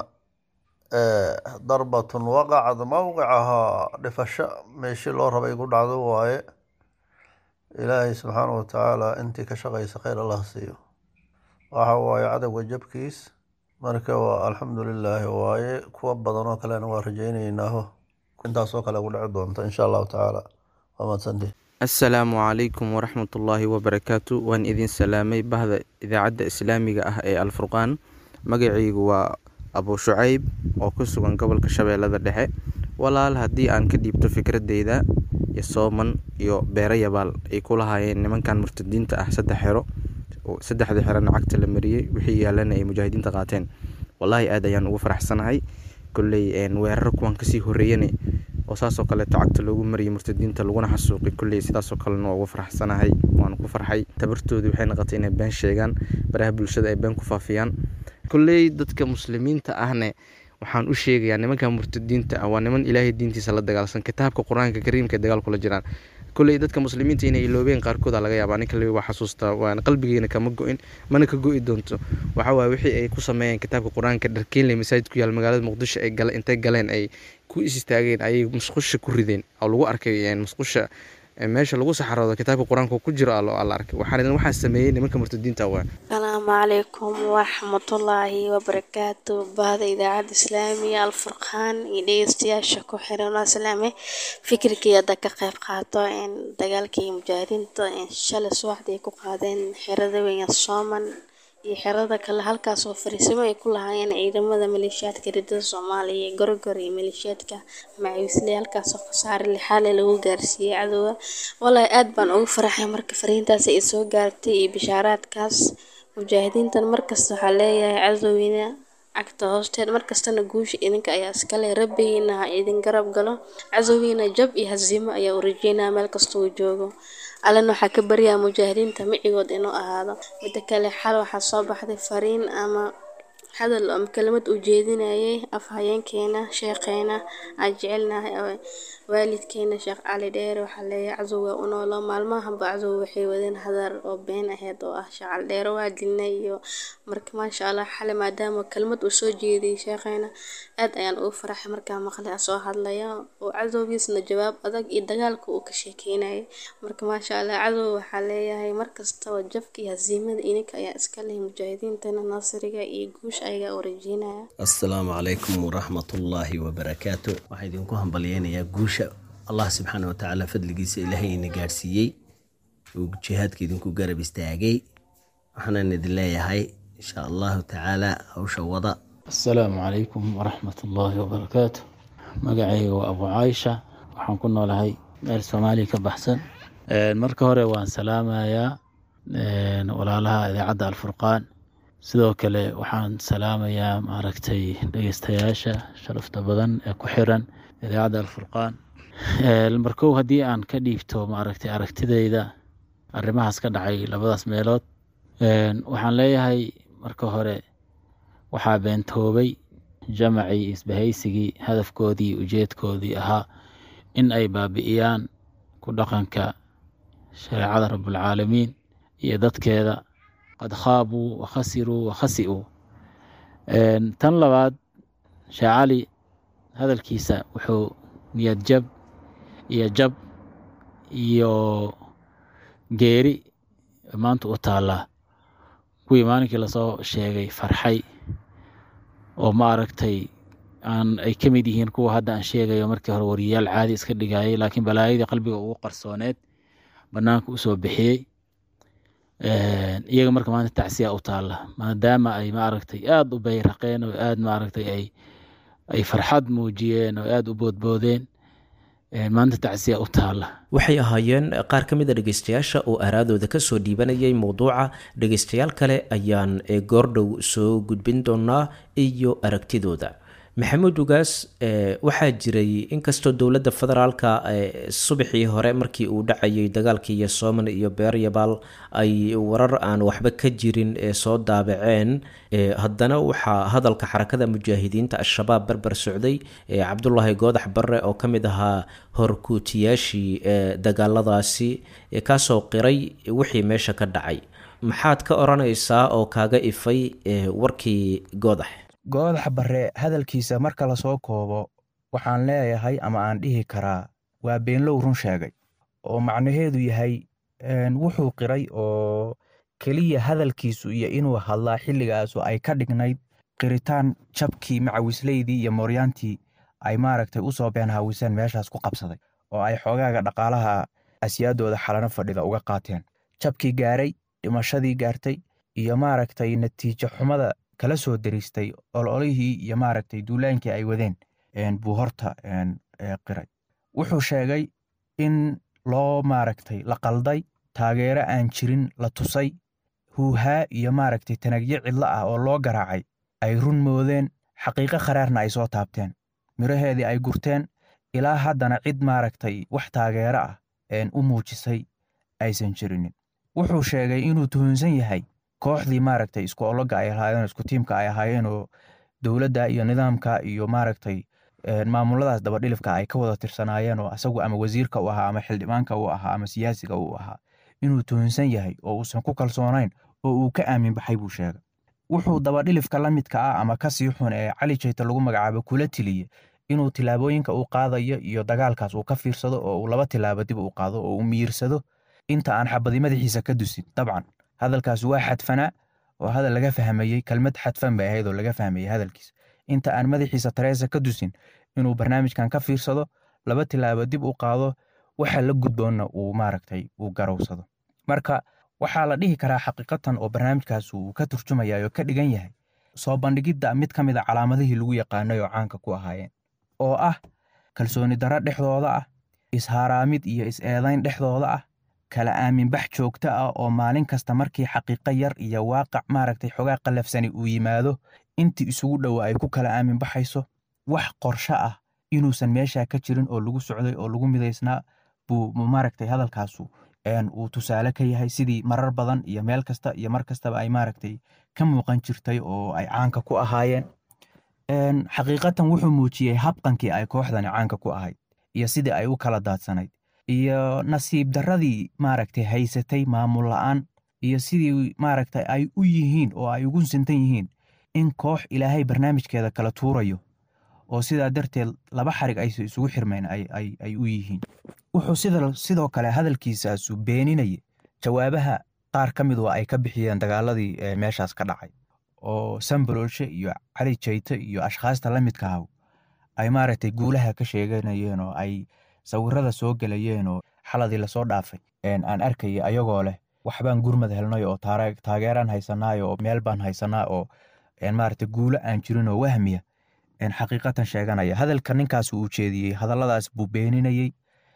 darbatun waqacad mowqicahaa dhifasho meeshii loo rabay ku dhacdo waaye ilaahay subxaana watacaala intii ka shaqaysa khayr allah siiyo waxa waaye cadowga jabkiis marka waa alxamdu lilaahi waaye kuwa badan oo kalena waa rajaynaynaaho intaasoo kale ku dhici doonta insha allahu tacaala waa mahadsantihi assalaamu calaykum waraxmatullaahi wabarakaatu waan idin salaamay bahda idaacadda islaamiga ah ee alfurqaan magacaygu waa abuu shucayb oo ku sugan gobolka shabeellada dhexe walaal haddii aan ka dhiibto fikradeyda iyo sooman iyo beero yabaal ay ku lahaayeen nimankan murtadiinta ah saddex xero saddexda xerona cagta la mariyey wixii yaalana ay mujaahidiinta qaateen wallaahi aad ayaan ugu faraxsanahay kolley weerar kuwan kasii horeeyana oo saasoo kaleeto cagta loogu mariyay murtadiinta laguna xasuuqay kolley sidaasoo kalena waa ugu faraxsanahay waan ku farxay tabartoodii waxay noqotay inay been sheegaan baraha bulshada ay been ku faafiyaan kolley dadka muslimiinta ahne waxaan u sheegayaa nimanka murtadiinta ah waa niman ilaahay diintiisa la dagaalsan kitaabka qur-aanka kariimka dagaal kula jiraan kolley dadka muslimiinta inay iloobeen qaarkooda laga yaabaa ninka lebi waa xasuustaa waana qalbigeena kama go-in mana ka go-i doonto waxa waaye wixii ay ku sameeyeen kitaabka qur-aanka dharkeenley masaajid ku yaal magaalada muqdisho ay gale intay galeen ay ku is istaageen ayay musqusha ku rideen oo lagu arkay musqusha meesha lagu saxaroodo kitaabka qur-aanka ku jiro alla arkay waxaan waxaa sameeyey nimanka murtadiinta waa asalaamu calaykum waraxmatullaahi wabarakaatu bahda idaacadda islaamiga alfurqaan iyo dhegeystayaasha ku xiran waa salaame fikirkii hadda ka qayb qaato in dagaalkii mujaahidiinta shalay subaxdii ay ku qaadeen xerada weyn sooman iyo xerada kale halkaas oo fariisimo ay ku lahaayeen ciidamada maleeshiyaadka ridada soomaaliya iyo gorogor iyo maleeshiyaadka macawisley halkaas oo khasaare lixaale lagu gaarsiiyey cadowga walaahi aad baan ugu faraxay marka fariintaas ay soo gaartay iyo bishaaraadkaas mujaahidiintan markasta waxaa leeyahay cadowina cagta hoosteeda markastana guusha idinka ayaa iskale rabbigiina ha idin garab galo casowgiina jab iyo hasiimo ayaa u rajeynaya meel kasta uu joogo allana waxaa ka baryaa mujaahidiinta micigood inuu ahaado midda kale xal waxaa soo baxday fariin ama hadal ama kelimad uu jeedinayay afhayeenkeena sheekheena aan jecelnahay oo waalidkeena sheekh cali dheere waxaa leeyahay cazow waa u noolo maalmahanba cazow waxay wadeen hadar oo been aheyd oo ah sheekh cali dheere waa dilnay iyo marka maasha allah xale maadaama kelmad uu soo jeediyay sheekheena aad ayaan ugu faraxay markaa maqlay soo hadlaya oo cadowgiisna jawaab adag iyo dagaalka uu ka sheekeynayay marka maasha allah cadow waxaa leeyahay markastaba jabka iyo hasiimada ininka ayaa iska leh mujaahidiintana naasiriga iyo guusha ayagaa u rajeynaya assalaamu calaykum waraxmatullaahi wabarakaatu waxaa idinku hambalyeynayaa guusha allah subxaana watacaala fadligiisa ilaahayna gaadhsiiyey uu jihaadka idinku garab istaagay waxaanan idin leeyahay insha allahu tacaala hawsha wada assalaamu calaykum waraxmat ullaahi wabarakaatu magacayga waa abu caaisha waxaan ku noolahay meel soomaaliya ka baxsan marka hore waan salaamayaa walaalaha idaacadda alfurqaan sidoo kale waxaan salaamayaa maaragtay dhegeystayaasha sharafta badan ee ku xiran idaacadda alfurqaan markow haddii aan ka dhiibto maaragtay aragtidayda arrimahaas ka dhacay labadaas meelood waxaan leeyahay marka hore waxaa beentoobay jamacii isbahaysigii hadafkoodii ujeedkoodii ahaa in ay baabi'iyaan ku dhaqanka shareecada rabbulcaalamiin iyo dadkeeda qad khaabuu wakhasiruu wakhasi'uu tan labaad sheekh cali hadalkiisa wuxuu niyad jab iyo jab iyo geeri maanta u taallaa kuwii maalinkii lasoo sheegay farxay oo ma aragtay aan ay ka mid yihiin kuwa hadda aan sheegayo markii hore wariyayaal caadi iska dhigayay laakiin balaayadii qalbiga ugu qarsooneed bannaanka usoo bixiyey iyaga marka maanta tacsiya u taalla maadaama ay maaragtay aada u bayraqeen oo aada maaragtay ay ay farxad muujiyeen oo aada u boodboodeen maanta tacsiya u taalla waxay ahaayeen qaar ka mid a dhegeystayaasha oo aaraadooda kasoo dhiibanayay mowduuca dhegeystayaal kale ayaan goordhow soo gudbin doonaa iyo aragtidooda maxamuud ugaas waxaa jiray inkastoo dowladda federaalka subaxii hore markii uu dhacayay dagaalkii iyo sooman iyo beeryabaal ay warar aan waxba ka jirin ee soo daabaceen haddana waxaa hadalka xarakada mujaahidiinta al-shabaab barbar socday cabdulaahi goodax barre oo ka mid ahaa horkuutiyaashii dagaaladaasi kaasoo qiray wixii meesha ka dhacay maxaad ka odhanaysaa oo kaaga ifay warkii goodax goodax barre hadalkiisa marka lasoo koobo waxaan leeyahay ama aan dhihi karaa waa beenlow run sheegay oo macnaheedu yahay wuxuu qiray oo keliya hadalkiisu iyo inuu hadlaa xilligaasu ay ka dhignayd qiritaan jabkii macawisleydii iyo mooryaantii ay maaragtay u soo been haawiseen meeshaas ku qabsaday oo ay xoogaaga dhaqaalaha asyaadooda xalano fadhida uga qaateen jabkii gaaray dhimashadii gaartay iyo maaragtay natiijo xumada kala soo dariistay ololihii iyo maaragtay duulaankii ay wadeen buu horta qiray wuxuu sheegay in loo maaragtay la qalday taageero aan jirin la tusay huuhaa iyo maaragtay tanagyo cidlo ah oo loo garaacay ay run moodeen xaqiiqo kharaarna ay soo taabteen miraheedii ay gurteen ilaa haddana cid maaragtay wax taageero ah u muujisay aysan jirinin wuxuu sheegay inuu tuhunsan yahay kooxdii maaragtay isku ologa ay ahaayeen isku tiimka ay ahaayeen oo dowladda iyo nidaamka iyo maaragtay maamuladaas dabadhilifka ay ka wada tirsanaayeen oo asagu ama wasiirka u ahaa ama xildhibaanka u ahaa ama siyaasiga u ahaa inuu tuhunsan yahay oo uusan ku kalsoonayn oo uu ka aamin baxay buu sheegay wuxuu dabadhilifka la midka ah ama ka sii xun ee cali jayta lagu magacaabo kula tiliye inuu tilaabooyinka uu qaadayo iyo dagaalkaas uu ka fiirsado oo uu laba tilaabo dib u qaado oo uu miyirsado inta aan xabadi madaxiisa ka dusin dabcan hadalkaas waa xadfanaa oo hadal laga fahmayey kelmad xadfan bay ahayd oo laga fahmayey hadalkiisa inta aan madaxiisa tareesa ka dusin inuu barnaamijkan ka fiirsado laba tilaabo dib u qaado waxa la gudboonna uu maaragtay uu garowsado marka waxaa la dhihi karaa xaqiiqatan oo barnaamijkaas uu ka turjumaya oo ka dhigan yahay soo bandhigidda mid ka mid a calaamadihii lagu yaqaanay oo caanka ku ahaayeen oo ah kalsooni darro dhexdooda ah ishaaraamid iyo is-eedayn dhexdooda ah kala aaminbax joogto ah oo maalin kasta markii xaqiiqo yar iyo waaqac maaragtay xogaa qallafsani uu yimaado intii isugu dhowa ay ku kala aamin baxayso wax qorsho ah inuusan meesha ka jirin oo lagu socday oo lagu midaysnaa buu maaragtay hadalkaasu uu tusaale ka yahay sidii marar badan iyo meel kasta iyo mar kastaba ay maaragtay ka muuqan jirtay oo ay caanka ku ahaayeen xaqiiqatan wuxuu muujiyey habqankii ay kooxdani caanka ku ahayd iyo sidii ay u kala daadsanayd iyo nasiib darradii maaragtay haysatay maamul la'aan iyo sidii maaragtay ay u yihiin oo ay ugu sintan yihiin in koox ilaahay barnaamijkeeda kala tuurayo oo sidaa darteed laba xarig aysa isugu xirmeen ay u yihiin wuxuu sidoo kale hadalkiisaasu beeninaya jawaabaha qaar ka midu ay ka bixiyeen dagaaladii meeshaas ka dhacay oo sambalolshe iyo cali jayte iyo ashkhaasta la midka ah ay maaragtay guulaha ka sheeganayeen oo ay sawirada soo gelayeen oo xaladii lasoo dhaafay aan arkaya ayagoo leh waxbaan gurmad helnay oo taageeraan haysanaay oo meel baan haysanaa oo maaragtay guulo aan jirin oo wahmiya xaqiiqatan sheeganaya hadalka ninkaas uu jeediyey hadalladaas buu beeninayey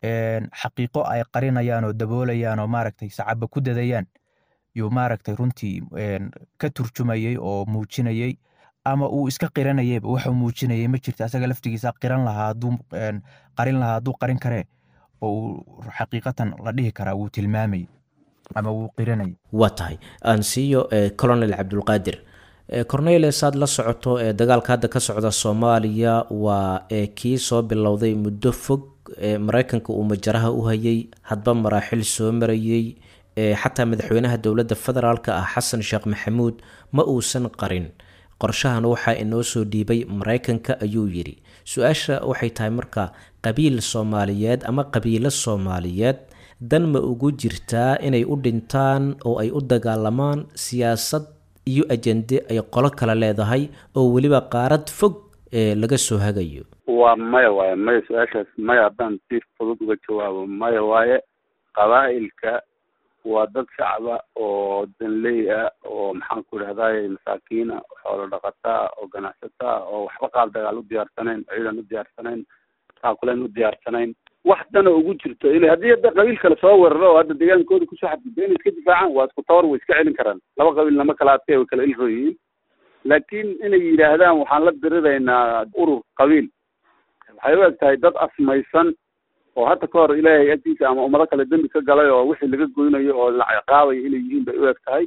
xaqiiqo ay qarinayaan oo daboolayaan oo maaragtay sacaba ku dadayaan yuu maaragtay runtii ka turjumayey oo muujinayey ama uu iska qiranayeyba waxuu muujinayey ma jirta asaga laftigiisa qiran lahaa hadduu qarin lahaa hadduu qarin karee oo uu xaqiiqatan la dhihi karaa wuu tilmaamayey ama wuu qiranayay waa tahay aan siiyo colonel cabdulqaadir cornele saad la socoto ee dagaalka hadda ka socda soomaaliya waa kii soo bilowday muddo fog mareykanka uu majaraha u hayay hadba maraaxil soo marayey xataa madaxweynaha dowladda federaalk ah xasan sheekh maxamuud ma uusan qarin qorshahan waxaa inoo soo dhiibay mareykanka ayuu yidhi su-aasha waxay tahay marka qabiil soomaaliyeed ama qabiilo soomaaliyeed dan ma ugu jirtaa inay u dhintaan oo ay u dagaalamaan siyaasad iyo ajende ay qolo kale leedahay oo weliba qaarad fog ee laga soo hagayo waa maya waaye maya su-aashaas maya haddaan si fudud uga jawaabo maya waaye qabaa'ilka waa dad shacaba oo danley ah oo maxaan ku idhahdaye masaakiina xoolo dhaqataa oo ganacsataa oo waxba qaab dagaal u diyaarsanayn ciidan u diyaarsanayn taakuleen u diyaarsanayn wax dana ugu jirto ila haddii hadda qabiil kale soo weeraro oo hadda deegaankooda kusoo xadgudba inay iska difaacaan waa isku tawar way iska celin karaan laba qabiil lama kala adkay way kala ilro yihiin laakiin inay yidhaahdaan waxaan la diriraynaa urur qabiil waxay u eg tahay dad asmaysan oo hadda ka hor ilaahay agtiisa ama ummado kale dembi ka galay oo wixii laga goynayo oo la ciqaabayo inay yihiin bay u eg tahay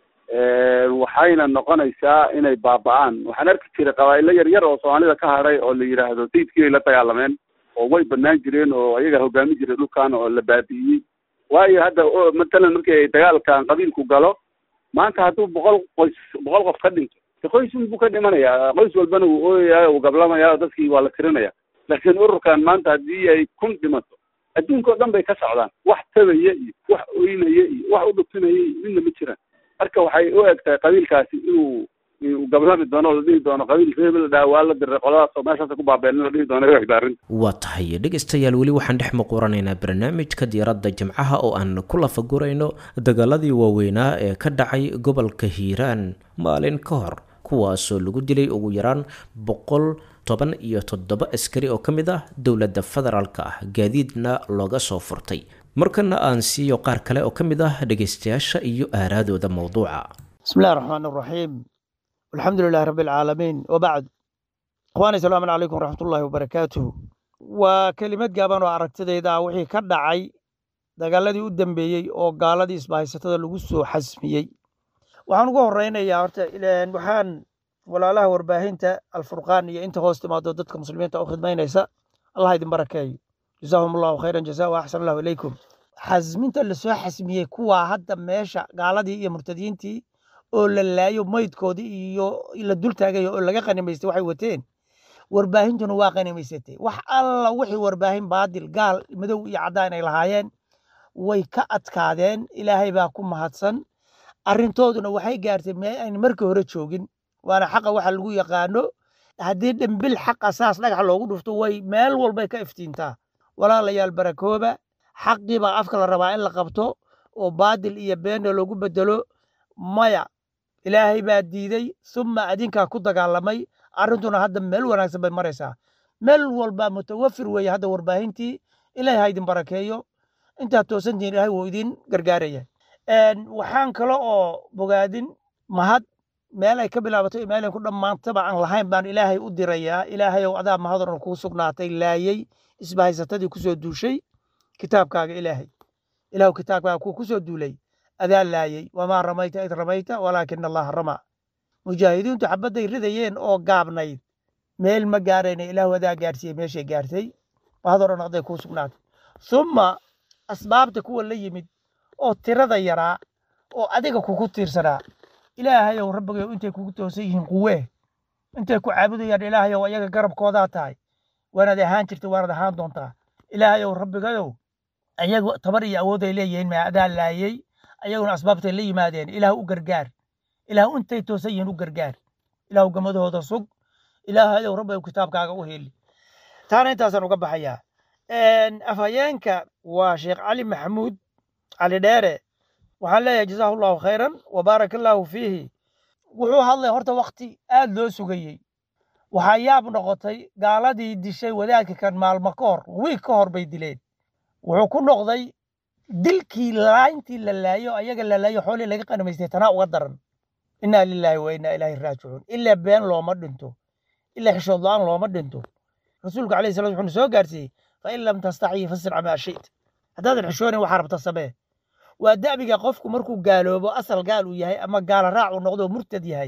waxayna noqonaysaa inay baaba-aan waxaan arki jiray qabaa'ilo yar yar oo soomaalida ka hadhay oo la yidhaahdo sayidkii ay la dagaalameen oo way banaan jireen oo ayaga hogaami jiray dhulkan oo la baabi'iyey waayo hadda matalan markii ay dagaalkan qabiilku galo maanta hadduu boqol qoys boqol qof ka dhinto de qoysun buu ka dhimanayaa qoys walbana wuu ooyayaa wuu gablamaya dadkii waa la tirinaya laakiin ururkan maanta haddii ay kun dhimato adduunka o dhan bay ka socdaan wax tabaya iyo wax oynaya iyo wax u dhufinaya iyo midna ma jiraan marka waxay u eg tahay qabiilkaasi inuu uu gablami doono o la dhihi doono qabiil reebel dhaa waa la diray qoladaas oo meeshaas ku baabeen in la dhihi doono egta arrinta waa tahay dhegaystayaal weli waxaan dhex muquranaynaa barnaamijka diiradda jimcaha oo aan ku lafagurayno dagaaladii waaweynaa ee ka dhacay gobolka hiiraan maalin ka hor kuwaasoo lagu dilay ugu yaraan boqol toban iyo toddoba askari oo ka mid ah dowladda federaalk ah gaadiidna looga soo furtay markana aan siiyo qaar kale oo ka mid ah dhegaystayaasha iyo aaraadooda mowduuca بسم الله الرحمن الرحيم والحمد لله رب العالمين وبعد اخواني السلام عليكم ورحمة الله وبركاته وكلمات جابان وعركتديدا wixii ka dhacay dagaaladii u dambeeyey oo gaaladii isbahaysatada lagu soo xasmiyey waxaan ugu horeynayaa horta ileen waxaan walaalaha warbaahinta alfurqaan iyo inta hoos timaado dadka muslimiinta u khidmaynaysa allah idin barakeeyo jazaahum allahu khayran jazaa wa axsan allahu ilaykum xasminta lasoo xasmiyey kuwaa hadda meesha gaaladii iyo murtadiintii oo la laayo maydkoodii iyo la dul taagayo oo laga qanimaystay waxay wateen warbaahintuna waa qanimaysatay wax alla wixii warbaahin baadil gaal madow iyo caddaan ay lahaayeen way ka adkaadeen ilaahay baa ku mahadsan arrintooduna waxay gaartay meel ayna markii hore joogin waana xaqa waxa lagu yaqaano haddii dhimbil xaqa saas dhagax loogu dhufto way meel walbay ka iftiintaa walaalayaal barakooba xaqii baa afka la rabaa in la qabto oo baadil iyo beena loogu bedelo maya ilaahay baa diiday summa adinkaa ku dagaalamay arrintuna hadda meel wanaagsan bay maraysaa meel walba mutawafir weeye hadda warbaahintii ilaahay ha idin barakeeyo intaad toosantihiin ilaahay wuu idin gargaaraya waxaan kale oo bogaadin mahad meel ay ka bilaabato iyo meel ay ku dhammaantaba aan lahayn baan ilaahay u dirayaa ilaahayow adaa mahadon kuu sugnaatay laayey isbahaysatadii kusoo duushay kitaabkaaga ilaahay ilaahu kitaabkaaga kuu kusoo duulay adaa laayey wamaa ramayta id ramayta walaakina allaha ramaa mujaahidiintu xabadday ridayeen oo gaabnayd meel ma gaarayna ilaahu adaa gaarsiiyey meeshay gaartay mahadoo dhan aday kuu sugnaatay summa asbaabta kuwa la yimid oo tirada yaraa oo adiga kugu tiirsanaa ilaahayow rabbigayow intay kugu toosan yihiin quwee intay ku caabudayaan ilaahayow ayaga garabkoodaa tahay waanaad ahaan jirta waanaad ahaan doontaa ilaahayow rabbigayow ayagu tabar iyo awood ay leeyihiin maa adaa laayey ayaguna asbaabtay la yimaadeen ilaah u gargaar ilaah intay toosan yihiin u gargaar ilaahu gamadahooda sug ilaahayow rabbigow kitaabkaaga u heli taana intaasaan uga baxayaa afhayeenka waa sheekh cali maxamuud cali dheere waxaan leeyahay jazaahu allahu khayran wa baaraka allaahu fiihi wuxuu hadlay horta wakti aad loo sugayey waxaa yaab noqotay gaaladii dishay wadaadka kan maalmo ka hor wiig ka hor bay dileen wuxuu ku noqday dilkii laayntii la laayo ayaga la laayo xoolii laga qanamaystay tanaa uga daran innaa lilaahi wa innaa ilaahi raajicuun ilaa been looma dhinto ilaa xishood la-aan looma dhinto rasuulku alayhi salam wuxuu soo gaarsiiyey fa in lam tastacii fasirca maa shit haddaadan xishoonin waxaa rabta samee waa da'biga qofku markuu gaaloobo asal gaal uu yahay ama gaala raac uu noqdo murtad yahay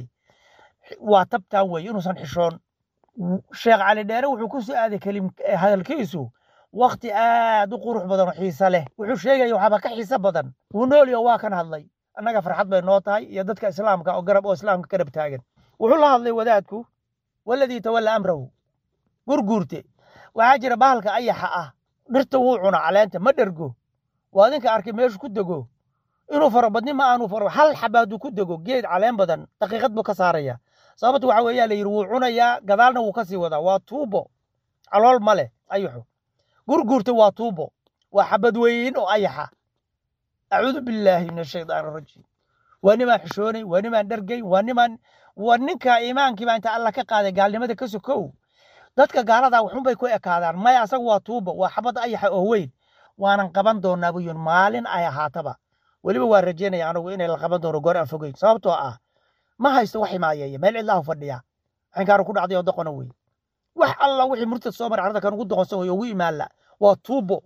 waa tabtaan weeye inuusan xishoon sheekh cali dheere wuxuu ku soo aaday kelim hadalkiisu wakti aad u qurux badan oo xiise leh wuxuu sheegaya waxaaba ka xiise badan wuu noolyo waa kan hadlay annaga farxad bay noo tahay iyo dadka islaamka oo garab oo islaamka garab taagan wuxuu la hadlay wadaadku waladii tawalla amrahu gurguurte waxaa jira bahalka ayaxa ah dhirta wuu cuna caleenta ma dhergo waa adinka arkay meeshu ku dego inuu farabadni ma aanu faro hal xaba hadduu ku dego geed caleen badan daqiiqad buu ka saaraya sababta waxa weeyaa la yidhi wuu cunayaa gadaalna wuu kasii wadaa waa tuubo calool ma leh ayaxu gurguurta waa tuubo waa xabad weyn oo ayaxa acuudu billaahi min ashaydaani arajiim waa nimaan xishoonay waa nimaan dhergay waa nimaan waa ninka iimaankiiba inta alla ka qaaday gaalnimada ka sokow dadka gaaladaa waxunbay ku ekaadaan maya asagu waa tuubo waa xabad ayaxa oo weyn waanan qaban doonaa buu yidhi maalin ay ahaataba weliba waa rajeynaya anagu inay la qaban doono goor aan fogeyn sababtoo ah ma haysto wax imaayeeya meel cidlaahu fadhiya xinkaanu ku dhacday oo doqona wey wax alla wixii murtad soo maray carada kan ugu doqonsan wey ugu imaanla waa tuubo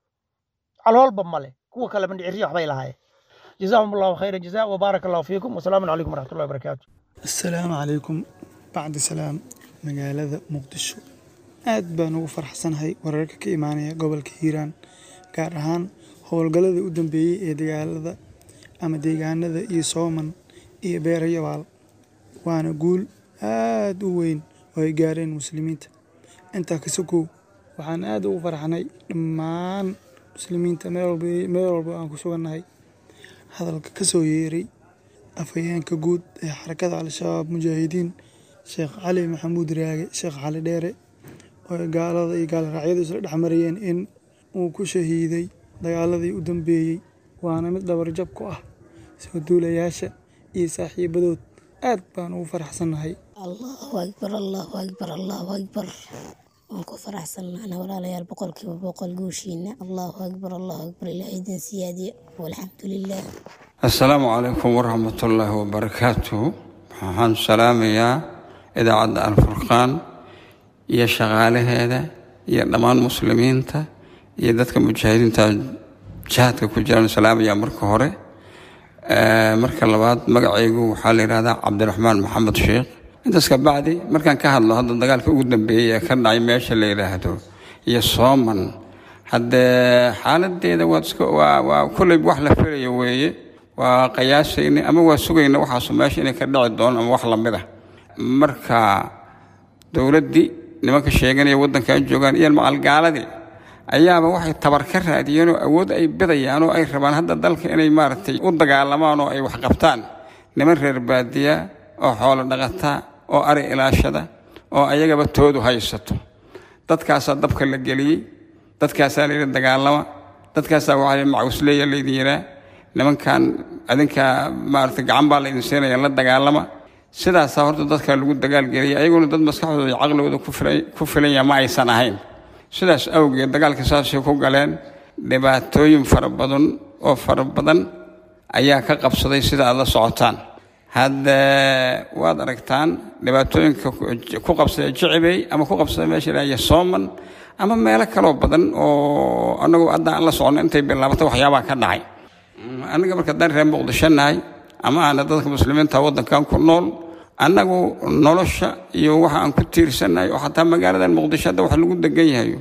caloolba male kuwa kale mandhiciriya waxbay lahaayeen jazaahum allahu khayra jazaa wabaaraka allahu fiikum wasalaamu calaykum waraxmatullahi wabarakaatu asalaamu calaykum bacdi salaam magaalada muqdisho aad baan ugu faraxsanahay wararka ka imaanaya gobolka hiiraan gaar ahaan howlgalladii u dambeeyey ee dagaalada ama deegaanada iyo sooman iyo beerayabaal waana guul aad u weyn oo ay gaareen muslimiinta intaa ka sokow waxaan aad ugu faraxnay dhammaan muslimiinta meel walba aan ku sugannahay hadalka ka soo yeeray afhayeenka guud ee xarakada al-shabaab mujaahidiin sheekh cali maxamuud raage sheekh cali dheere oo gaalada iyo gaalraacyadu isla dhex marayeen in uu ku shahiiday dagaaladii u dambeeyey waana mid dhabarjab ku ah soo duulayaasha iyo saaxiibadood aad baan ugu faraxsannahay allahu akbar allahu akbar allahu akbar waan ku faraxsannaana walaalayaal boqolkiiba boqol guushiina allahu akbar allahu akbar ilaahay idin siyaadiya walxamdu lilah assalaamu calaykum waraxmatullaahi wabarakaatuhu waxaan salaamayaa idaacadda alfurqaan iyo shaqaalaheeda iyo dhammaan muslimiinta iyo dadka mujaahidiinta jihaadka ku jiraan salaamaya marka hore marka labaad magacaygu waxaa la yidhahdaa cabdiraxmaan maxamed sheekh intaas ka bacdi markaan ka hadlo hadda dagaalka ugu dambeeyey ee ka dhacay meesha la yidhaahdo iyo sooman haddee xaaladeeda waad iska waa waa kolley wax la filayo weeye waa qiyaasayna ama waa sugayna waxaasu meesha inay ka dhici doon ama wax lamid ah marka dowladdii nimanka sheeganaya waddanka joogaan iyo macalgaaladii ayaaba waxay tabar ka raadiyeen oo awood ay bidayaan oo ay rabaan hadda dalka inay maaragtay u dagaalamaan oo ay wax qabtaan niman reer baadiya oo xoolo dhaqata oo ari ilaashada oo ayagaba toodu haysato dadkaasaa dabka la geliyey dadkaasaa layidhi dagaalama dadkaasaa waxaa layidhi macwisleeya laydin yiraa nimankan adinkaa maaragtay gacan baa laydin siinaya la dagaalama sidaasaa horta dadka lagu dagaalgeliyay ayaguna dad maskaxdooda iyo caqligooda ku filanya ma aysan ahayn sidaas awgeed dagaalka saasay ku galeen dhibaatooyin fara badan oo fara badan ayaa ka qabsaday sida aad la socotaan hadda waad aragtaan dhibaatooyinka ku qabsada jicibey ama ku qabsada meesha ilaahiya sooman ama meelo kaloo badan oo anagu hadda aan la socono intay bilaabato waxyaabaa ka dhacay aniga marka dan reer muqdisho nahay ama aana dadka muslimiinta waddankan ku nool annagu nolosha iyo waxa aan ku tiirsannahay oo xataa magaaladan muqdisho hadda wax lagu degan yahayo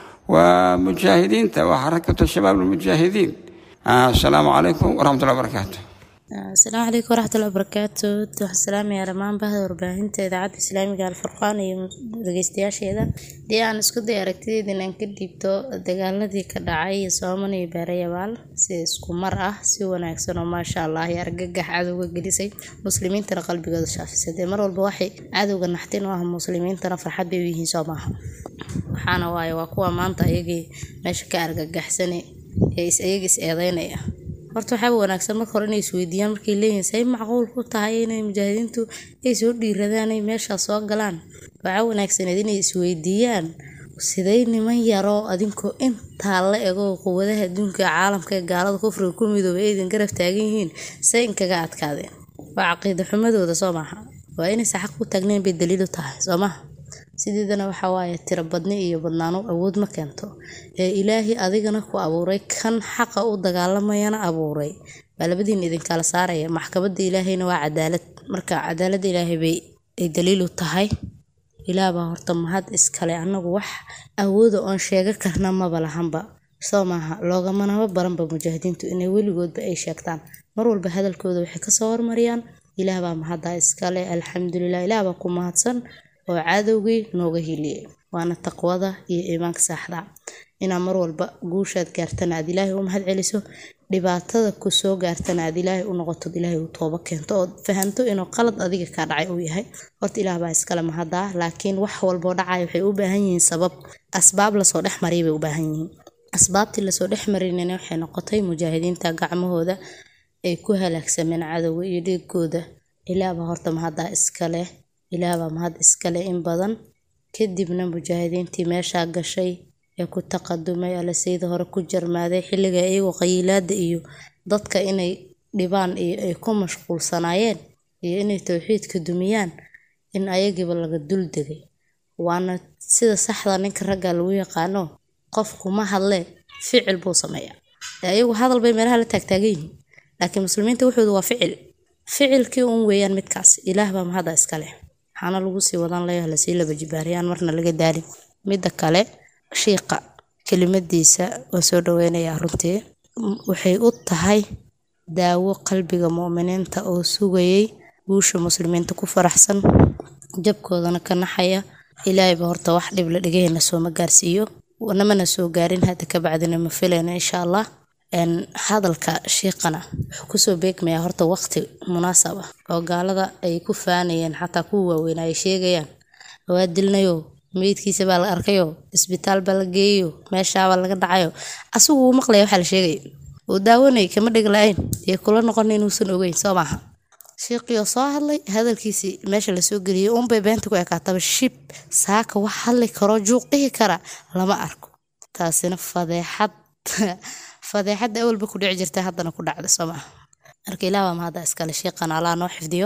waa mujaahidiinta waa xarakatu shabaab almujaahidiin asalaamu calaykum waraxmatullahi wabarakaatu asalaamu calaykum waraxmatullahi wabarakaatu waxaan salaamayaa dhammaan bahda warbaahinta idaacadda islaamiga alfurqaan iyo dhegeystayaasheeda dee aan isku day aragtideeda inaan ka dhiibto dagaaladii ka dhacay sooman iyo beerayabaal si isku mar ah si wanaagsan oo maasha allah iyo argagax cadowga gelisay muslimiintana qalbigooda shaafisay dee mar walba waxay cadowga naxtin u ah muslimiintana farxad bay u yihiin soo maaha waxaana waaye waa kuwa maanta ayagii meesha ka argagaxsane ee iyaga is eedeynaya horta waxaaba wanaagsan marka hore inay isweydiiyaan markay leeyihiin say macquul ku tahay inay mujaahidiintu ay soo dhiiradaan ay meeshaas soo galaan waxaa wanaagsaneed inay isweydiiyaan siday niman yaroo adinkoo intaa la ego quwadaha adduunka caalamka ee gaalada kufriga ku midoobay aydan garab taagan yihiin say inkaga adkaadeen waa caqiida xumadooda soo maaha waa inaysa xaq ku taagnayn bay daliil u tahay soo maha sideedana waxaa waaye tiro badni iyo badnaano awood ma keento ee ilaahay adigana ku abuuray kan xaqa u dagaalamayana abuuray baa labadiin idinkala saaraya maxkamadda ilaahayna waa cadaalad marka cadaaladda ilaahay bay ay daliil u tahay ilaah baa horta mahad iskale annagu wax awooda oon sheega karna maba lahanba soo maaha loogamanaba baranba mujaahidiintu inay weligoodba ay sheegtaan mar walba hadalkooda waxay kasoo hormariyaan ilaah baa mahaddaa iskale alxamdulilah ilaah baa ku mahadsan oo cadowgii nooga hiliyey waana taqwada iyo iimaanka saaxda inaa mar walba guushaad gaartana aad ilaahay u mahad celiso dhibaatada ku soo gaartana aad ilaahay u noqotod ilaahay u tooba keento ood fahanto inuu qalad adiga kaa dhacay uu yahay horta ilaah baa iskale mahaddaa laakiin wax walboo dhacaya waxay u baahan yihiin sabab asbaab lasoo dhex mariyay bay u baahan yihiin asbaabtii lasoo dhex marinayna waxay noqotay mujaahidiinta gacmahooda ay ku halaagsameen cadowga iyo dhiigooda ilaah baa horta mahaddaa iskale ilaah baa mahad iskale in badan kadibna mujaahidiintii meeshaa gashay ee ku taqadumay alla sayda hore ku jarmaaday xilliga iyagoo qayiilaada iyo dadka inay dhibaan iyo ay ku mashquulsanaayeen iyo inay towxiidka dumiyaan in ayagiiba laga dul degay waana sida saxda ninka ragga lagu yaqaano qofku ma hadle ficil buu sameeyaa ayagu hadal bay meelaha la taagtaagan yihiin laakiin muslimiinta wuxoodu waa ficil ficilkii un weeyaan midkaas ilaah baa mahadda iskale waxaana lagu sii wadan layaha lasii laba jibaariyaan marna laga daalin midda kale shiiqa kelimadiisa waan soo dhaweynayaa runtii waxay u tahay daawo qalbiga mu'miniinta oo sugayay guusha muslimiinta ku faraxsan jabkoodana ka naxaya ilaahayba horta wax dhib la dhigahayna sooma gaarsiiyo namana soo gaarin hadda ka bacdina ma filayna insha allah hadalka shiiqana wuxuu kusoo beegmayaa horta waqti munaasab ah oo gaalada ay ku faanayeen xataa kuwa waaweyn ay sheegayaan waa dilnayo meydkiisa baa la arkayo isbitaal baa la geeyayo meeshaabaa laga dhacayo asigu uu maqlaya waxaa la sheegaya uu daawanay kama dhig la-ayn iyo kula noqon inuusan ogeyn soo maaha shiiqiyo soo hadlay hadalkiisii meesha lasoo geliyay unbay beenta ku ekaataba shib saaka wax hadli karo juuq dhihi kara lama arko taasina fadeexad fadeexadda awalba ku dhici jirta haddana ku dhacda soo maaha marka ilaah baa mahadda iskale shiiqan allah noo xifdiyo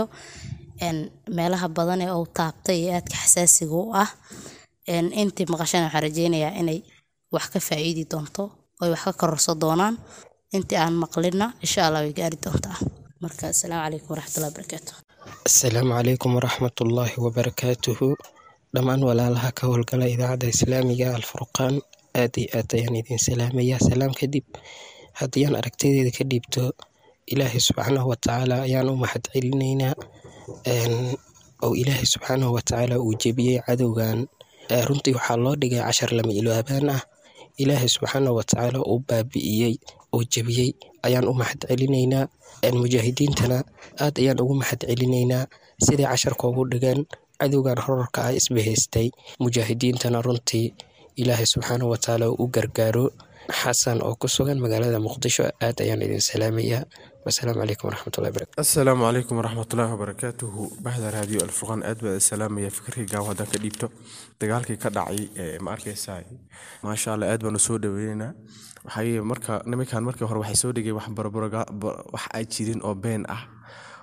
meelaha badan ee uu taabtay ee aadka xasaasiga u ah intii maqashana waxaan rajeynayaa inay wax ka faa'iidi doonto oy wax ka kororso doonaan intii aan maqlina insha allah way gaari doontaa marka asalaamu calaykum waraxmatullahi wabarakaatu asalaamu calaykum waraxmatullaahi wabarakaatuhu dhammaan walaalaha ka howlgala idaacadda islaamiga alfurqaan aad iyo aad ayaan idin salaamayaa salaam kadib haddii aan aragtideeda ka dhiibto ilaahay subxaanahu watacaala ayaan u mahad celinaynaa oo ilaahay subxaanahu watacaala uu jebiyey cadowgan runtii waxaa loo dhigay cashar lama iloobaan ah ilaahay subxaanahu watacaala uu baabi'iyey oo jebiyey ayaan u mahad celinaynaa mujaahidiintana aad ayaan ugu mahad celinaynaa siday casharka ugu dhigeen cadowgan horarka ah isbahaystay mujaahidiintana runtii ilaahay subxaanahu watacaala u gargaaro xasan oo ku sugan magaalada muqdisho aad ayaan idin salaamayaa wasalaamu calaykum waraxmatullahi barakatu asalaamu calaykum waraxmatullaahi wabarakaatuhu bahda raadiyo alfurqaan aad baa salaamaya fikirkayga haddaan ka dhiibto dagaalkii ka dhacay ma arkaysaa maasha allah aad baan u soo dhaweynaynaa waxay marka nimankan markii hore waxay soo dhigay wax barbaraga wax ay jirin oo been ah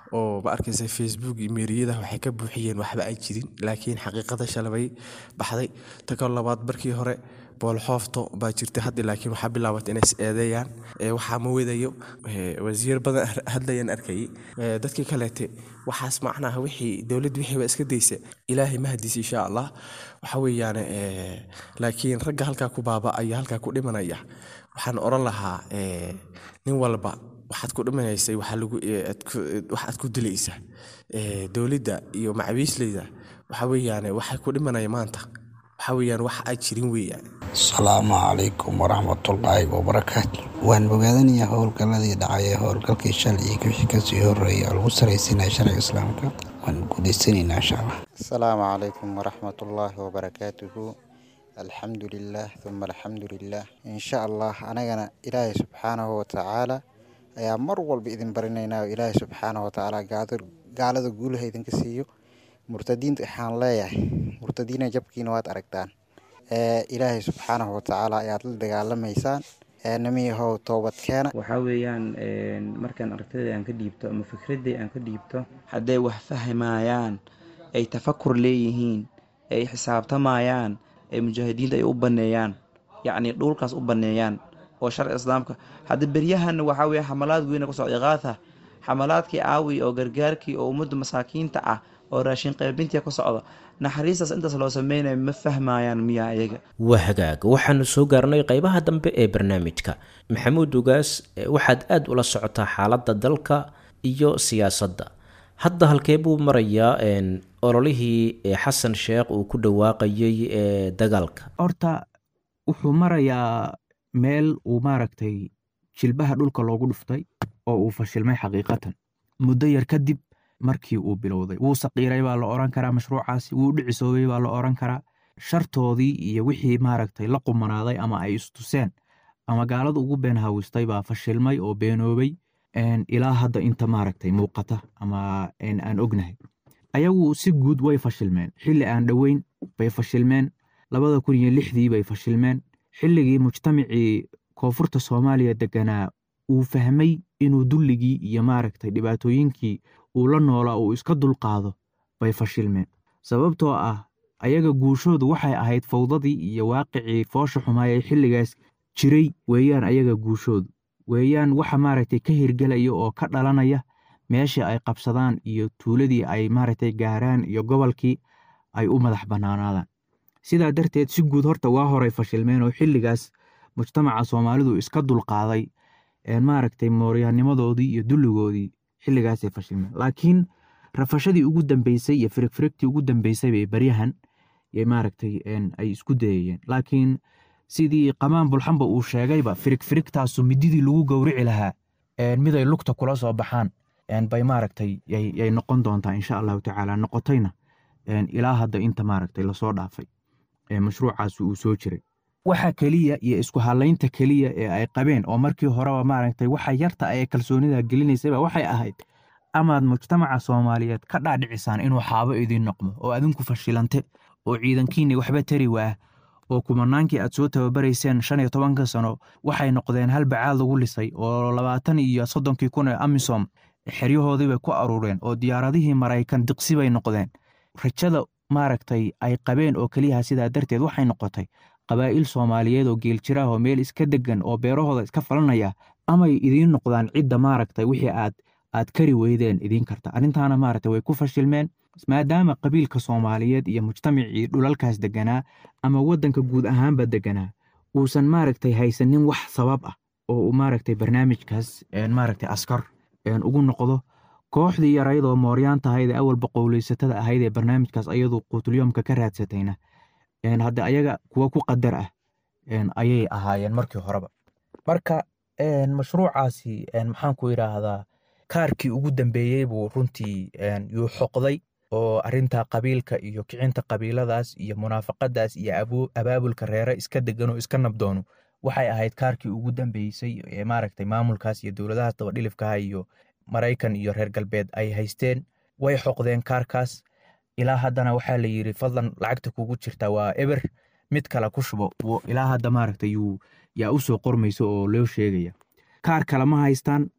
oo ma arkaysa facebook iyo meeriyada waxay ka buuxiyeen waxba aan jirin laakiin xaqiiqada shalabay baxday ta kalo labaad markii hore boolxoofto baa jirtay hadda laakiin waxaa bilaabatay inay is eedeeyaan ee waxaa ma wedayo ee, wasiir badan hadlayaan arkayay Ee, dadkii kaleete waxaas macnaha wixii dowladda wixii baa iska daysa ilaahay ma hadiis insha allah waxa weeyaan ee, laakiin ragga halkaa ku baaba'aya halkaa ku dhimanaya waxaan oran lahaa ee, nin walba waxaad ku dhimanaysay waxaa lagu ee, aad ku- wax aad ku dilaysa Ee, dowladda iyo macawiisleyda waxa weeyaan waxay ku dhimanaya maanta waxa weeyaan wax aan jirin weeyaan asalaamu calaykum waraxmatullaahi wabarakaatu waan bogaadanayaa howlgalladii dhacay ee howlgalkii shalay iyo wixii kasii horreeyay oo lagu saraysiinaya sharciga islaamka waan guuleysanaynaa insha allah asalaamu calaykum waraxmatullaahi wabarakaatuhu alxamdu lilaah uma alxamdu lilaah insha allah anagana ilaahay subxaanahu watacaala ayaa mar walba idin barinaynaa oo ilaahay subxaanahu watacaala gaado- gaalada guulaha idinka siiyo murtadiinta waxaan leeyahay murtadiina jabkiina waad aragtaan ee ilaahay subxaanahu watacaala ayaad la dagaalamaysaan ee namiyahow toobadkeena waxaa weeyaan een, markaan aragtida aan ka dhiibto ama fikradii aan ka dhiibto hadday wax fahmayaan ay tafakur leeyihiin ay xisaabtamayaan ay mujaahidiinta ay u baneeyaan yacni dhulkaas u baneeyaan oo sharci islaamka hadda beryahan waxaa weeye xamalaad weyne kusoo iqaatha xamalaadkii aawi oo gargaarkii oo ummadda masaakiinta ah oo raashin qaybintii ka socda naxariistaas intaas loo sameynayo ma fahmayaan miyaa iyaga waa hagaag waxaanu soo gaarnay qeybaha dambe ee barnaamijka maxamuud ugaas eh, waxaad aad ula socotaa xaaladda dalka iyo siyaasadda hadda halkee buu marayaa een, ololihii eh, xasan sheekh uu ku dhawaaqayay ee dagaalka horta wuxuu marayaa meel uu maaragtay jilbaha dhulka loogu dhuftay oo uu fashilmay xaqiiqatan muddo yar kadib markii uu bilowday wuu saqiiray baa la oran karaa mashruucaasi wuu dhicisoobay baa la oran karaa shartoodii iyo wixii maaragtay la qumanaaday ama ay istuseen ama gaalada ugu been hawistay baa fashilmay oo beenoobay een, ilaa hadda inta maaragtay muuqata ama een, aan ognahay ayagu si guud way fashilmeen xilli aan dhoweyn bay fashilmeen labada kun iyo lixdii bay fashilmeen xilligii mujtamacii koonfurta soomaaliya deganaa uu fahmay inuu dulligii iyo maaragtay dhibaatooyinkii uu la noolaa uu iska dulqaado bay fashilmeen sababtoo ah ayaga guushoodu waxay ahayd fawdadii iyo waaqicii foosha xumaa ee xilligaas jiray weeyaan ayaga guushoodu weeyaan waxa maaragtay ka hirgelaya oo ka dhalanaya meeshii ay qabsadaan iyo tuuladii ay maaragtay gaaraan iyo gobolkii ay u madax bannaanaadaan sidaa darteed si guud horta waa horay fashilmeen oo xilligaas mujtamaca soomaalidu iska dulqaaday een maaragtay mooryaanimadoodii iyo dulligoodii xilligaasay fashilmeen laakiin rafashadii ugu dambeysay iyo firigfirigtii ugu dambeysay bay baryahan yay maaragtay een ay isku dayayeen laakiin sidii qamaan bulxanba uu sheegayba firigfirigtaasu mididii lagu gowrici lahaa een miday lugta kula soo baxaan een bay maaragtay yay yay noqon doontaa insha allahu tacaala noqotayna een ilaa hadda inta maaragtay lasoo dhaafay ee mashruucaasi uu soo jiray waxa keliya iyo isku halaynta keliya ee ay qabeen oo markii horeba maaragtay waxa yarta ay kalsoonida gelinaysayba waxay ahayd amaad mujtamaca soomaaliyeed ka dhaadhicisaan inuu xaabo idiin noqdo oo adinku fashilante oo ciidankiinni waxba tari waah oo kumanaankii aad soo tababarayseen shan iyo tobanka sano waxay noqdeen hal bacaad lagu lisay oo labaatan iyo soddonkii kun ee amisom xeryahoodii bay ku aruureen oo diyaaradihii maraykan diqsi bay noqdeen rajada maaragtay ay qabeen oo keliyaha sidaa darteed waxay noqotay qabaa'il soomaaliyeed oo geeljiraah oo meel iska degan oo beerahooda iska falanaya amay idiin noqdaan cidda maaragtay wixii aad aad kari weydeen idiin karta arrintaana maaragtay way ku fashilmeen maadaama qabiilka soomaaliyeed iyo mujtamacii dhulalkaas deganaa ama waddanka guud ahaanba deganaa uusan maaragtay haysanin wax sabab ah oo uu maaragtay barnaamijkaas een maaragtay askar een ugu noqdo kooxdii yaraydoo mooryaan tahayd ee awalba qowleysatada ahayd ee barnaamijkaas ayadu quutulyoomka ka raadsatayna een hadda ayaga kuwa ku qadar ah een ayay ahaayeen markii horeba marka een mashruucaasi een maxaan ku yidhaahdaa kaarkii ugu dambeeyey buu runtii een yuu xoqday oo arrinta qabiilka iyo kicinta qabiiladaas iyo munaafaqadaas iyo abu- abaabulka reere iska degan oo iska nabdoono waxay ahayd kaarkii ugu dambeysay ee maaragtay maamulkaas iyo dowladahaas dabadhilifkaha iyo maraykan iyo reer galbeed ay haysteen way xoqdeen kaarkaas ilaa haddana waxaa la yidhi fadlan lacagta kugu jirta waa eber mid kale ku shubo wo- ilaa hadda maaragtay yuu yaa u soo qormayso oo loo sheegaya kaar kale ma haystaan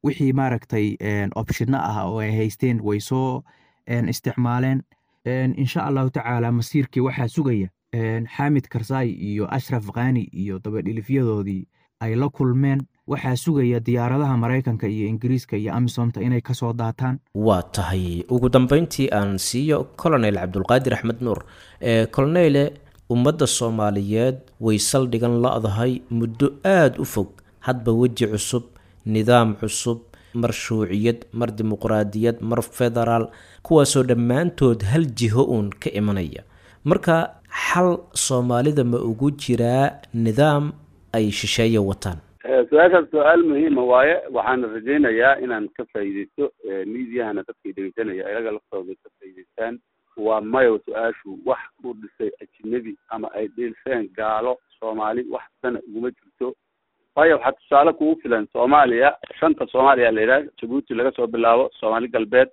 wixii maaragtay opshino ah oo ay haysteen way soo isticmaaleen insha allahu tacaala masiirkii waxaa sugaya xaamid karsaay iyo ashraf khani iyo dabadhilifyadoodii ay la kulmeen waxaa sugaya diyaaradaha maraykanka iyo ingiriiska iyo amisomta inay kasoo daataan waa tahay ugu dambeyntii aan siiyo colonel cabdulqaadir axmed nuur colonele ummadda soomaaliyeed way saldhigan la-dahay muddo aada u fog hadba weji cusub nidaam cusub mar shuuciyad mar dimuqraadiyad mar federaal kuwaasoo dhammaantood hal jiho uun ka imanaya marka xal soomaalida ma ugu jiraa nidaam ay shisheeye wataan su-aashaas su-aal muhiima waaye waxaana rajaynayaa inaan ka faa'iideysto miidiyahana dadkay dhegeysanaya ayaga laftooda ka faa'iideystaan waa mayo su-aashu wax u dhisay ajinabi ama ay dheelseen gaalo soomaali wax sana uguma jirto waayo waxaa tusaale kugu filan soomaaliya shanta soomaaliya la yidhaha jabuuti laga soo bilaabo soomaali galbeed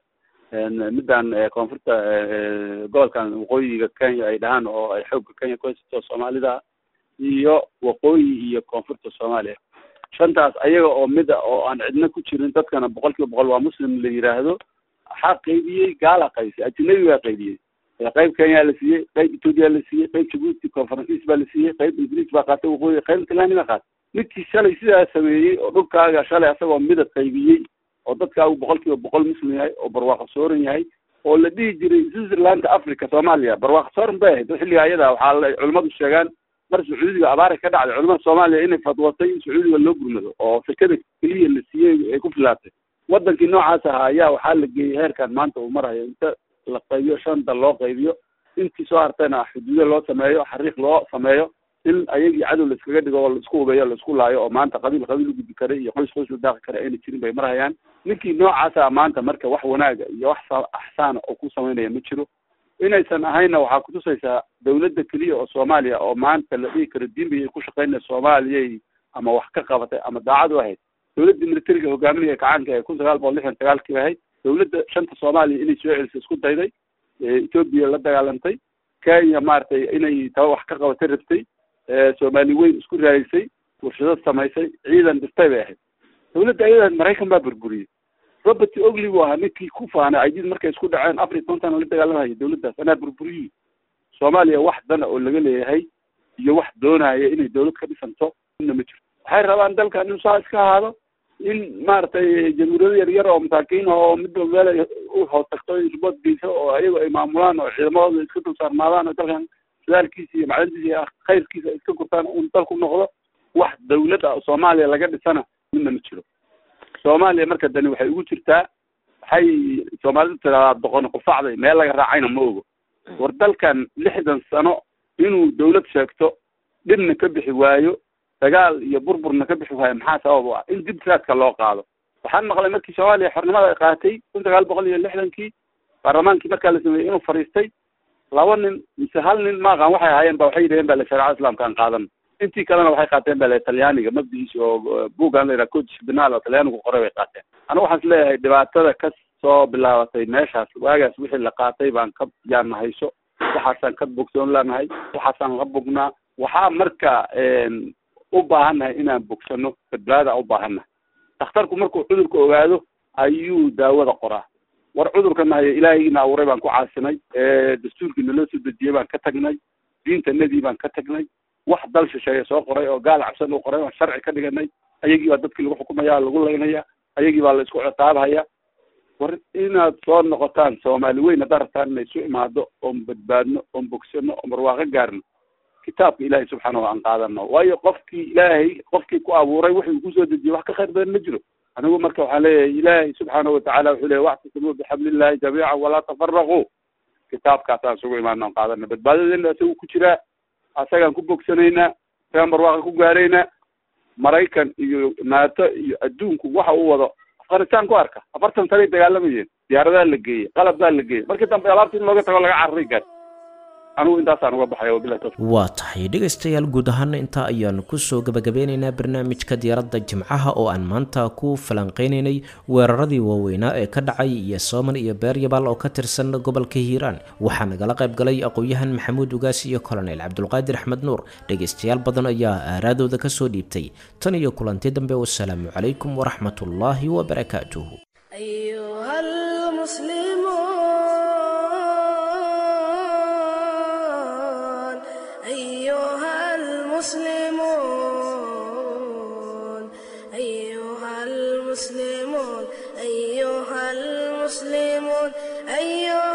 middan koonfurta gobolkan waqooyiga kenya ay dhahaan oo ay xoogga kenya ku haysato soomaalida iyo waqooyi iyo koonfurta soomaaliya shantaas ayaga oo mida oo aan cidna ku jirin dadkana boqol kiiba boqol waa muslim la yidhaahdo waxaa qaybiyey gaala qaybisay ajinabi baa qaybiyey qayb kenya la siiyey qayb ethoopia la siiyey qayb jabuuti conferencis baa la siiyey qayb ingiriis baa qaatay waqooyi qayb talani baa qaatay midkii shalay sidaa sameeyey oo dhulkaaga shalay asagoo midab qaybiyey oo dadkaagu boqol kiiba boqol muslim yahay oo barwaaqo sooran yahay oo la dhihi jiray switzerlanda africa soomaaliya barwaaqo sooran bay ahayd xilliga ayada waxaa la culimmadu sheegaan mar sacuudiga abaara ka dhacday culimada soomaaliya inay fadwatay in sacuudiga loo gurmado oo sekada keliya la siiyey ay ku filaatay wadankii noocaas ahaa ayaa waxaa la geeyey heerkan maanta uu marayo inta la qaybiyo shanta loo qaybiyo intii soo hartayna xuduudo loo sameeyo xariiq loo sameeyo in ayagii cadow la iskaga dhigo oo la isku hubeeyo la isku laayo oo maanta qabiil qabiil u gudbi karay iyo qoys qoys u daaqi kara ayna jirin bay marhayaan ninkii noocaasa maanta marka wax wanaaga iyo wax axsaana oo ku samaynaya ma jiro inaysan ahaynna waxaa kutusaysaa dawladda keliya oo soomaaliya oo maanta la dhihi karo diinbay ku shaqaynaya soomaaliyay ama wax ka qabatay ama daacad u ahayd dawladda militariga hogaaminaya kacaanka ee kun sagaal boqol lixdan sagaalkii ahayd dawladda shanta soomaaliya inay soo celiso isku dayday etoobiya la dagaalantay kenya maaragtay inay taba wax ka qabatay rabtay soomaali weyn isku raadisay warshado samaysay ciidan dhistay bay ahayd dawladda ayada maraykan baa burburiyey robert ogli buu ahaa ninkii ku faanay aydid markay isku dhaceen afar iyo tobantan la dagaalamaya dawladdaas anaa burburiyey soomaaliya wax dana oo laga leeyahay iyo wax doonaya inay dawlad ka dhisanto ina ma jirto waxay rabaan dalkan inuu saa iska ahaado in maaragtay jamhuuriyado yar yar oo masaakiin oo midba meel u hoos tagto ribood geyso oo ayago ay maamulaan oo ciidamadooda iska dul saarnaadaan oo dalkan dadaalkiisa iyo macdantiisa iyo khayrkiisa iska gurtaan un dalku noqdo wax dawlad ah oo soomaaliya laga dhisana midna ma jiro soomaaliya marka dani waxay ugu jirtaa waxay soomaalidu tiraahdaa doqoni qufacday meel laga raacayna ma ogo war dalkan lixdan sano inuu dawlad sheegto dhibna ka bixi waayo dagaal iyo burburna ka bixi waayo maxaa sabab u ah in dib raadka loo qaado waxaan maqlay markii soomaaliya xornimada ay qaatay kun sagaal boqol iyo lixdankii baarlamaankii markaa la sameeyey inuu fadhiistay laba nin mise hal nin maaqan waxay ahaayeen ba waxay yidhaheen ba le shareecada islamka aan qaadan intii kalena waxay qaateen ba le talyaaniga mabdigiisa oo buuggan la yidhaha codis binaal oo talyaanigu qoray bay qaateen anigu waxaan is leeyahay dhibaatada ka soo bilaabatay meeshaas waagaas wixii la qaatay baan ka yaana hayso waxaasaan ka bogsoon lanahay waxaasaan la bognaa waxaa marka u baahannahay inaan bogsano badbaada u baahannahay dhakhtarku markuu cudurka ogaado ayuu daawada qoraa war cudurkan hayo ilaahaygiina abuuray baan ku caasinay dastuurkiina loo soo dejiyey baan ka tagnay diintanadii baan ka tagnay wax dal shisheeye soo qoray oo gaal cabsan u qoray baan sharci ka dhiganay ayagii baa dadkii lagu xukumaya lagu laynaya ayagii baa la isku ciqaabhaya war inaad soo noqotaan soomaali weyn haddaad rabtaan inay isu imaado oon badbaadno oon bogsano oon barwaaqo gaarno kitaabka ilaahay subxaanahu aan qaadano waayo qofkii ilaahay qofkii ku abuuray wuxuu kusoo dejiyey wax ka khayr badan ma jiro anigu marka waxaan leeyahay ilaahay subxaanahu watacala wuxuu leeyahy waxtasimuu bixablillahi jamiican walaa tafaraquu kitaabkaasaan isugu imaano aan qaadana badbaadadeena isagu ku jiraa asagaan ku bogsanaynaa asagaan barwaaqa ku gaaraynaa maraykan iyo naato iyo adduunku waxa uu wado afghanistan ku arka afartan sanay dagaalamayeen diyaaradaa la geeyey qalab baa la geeyey markii dambe alaabta in looga tago laga cararay gaar anigu intaasaan uga baxay wabilahi tawfiiq waa tahay dhegaystayaal guud ahaana intaa ayaanu kusoo gabagabeynaynaa barnaamijka diyaaradda jimcaha oo aan maanta ku falanqeynaynay weeraradii waaweynaa ee ka dhacay iyo sooman iyo beeryabaal oo ka tirsan gobolka hiiraan waxaa nagala qayb galay aqoon-yahan maxamuud ugaas iyo kolonel cabdulqaadir axmed nuur dhegaystayaal badan ayaa aaraadooda kasoo dhiibtay tan iyo kulanti dambe wasalaamu calaykum waraxmatullaahi wabarakaatuh أيها المسلمون أيها المسلمون أيها المسلمون أيها المسلمون أيها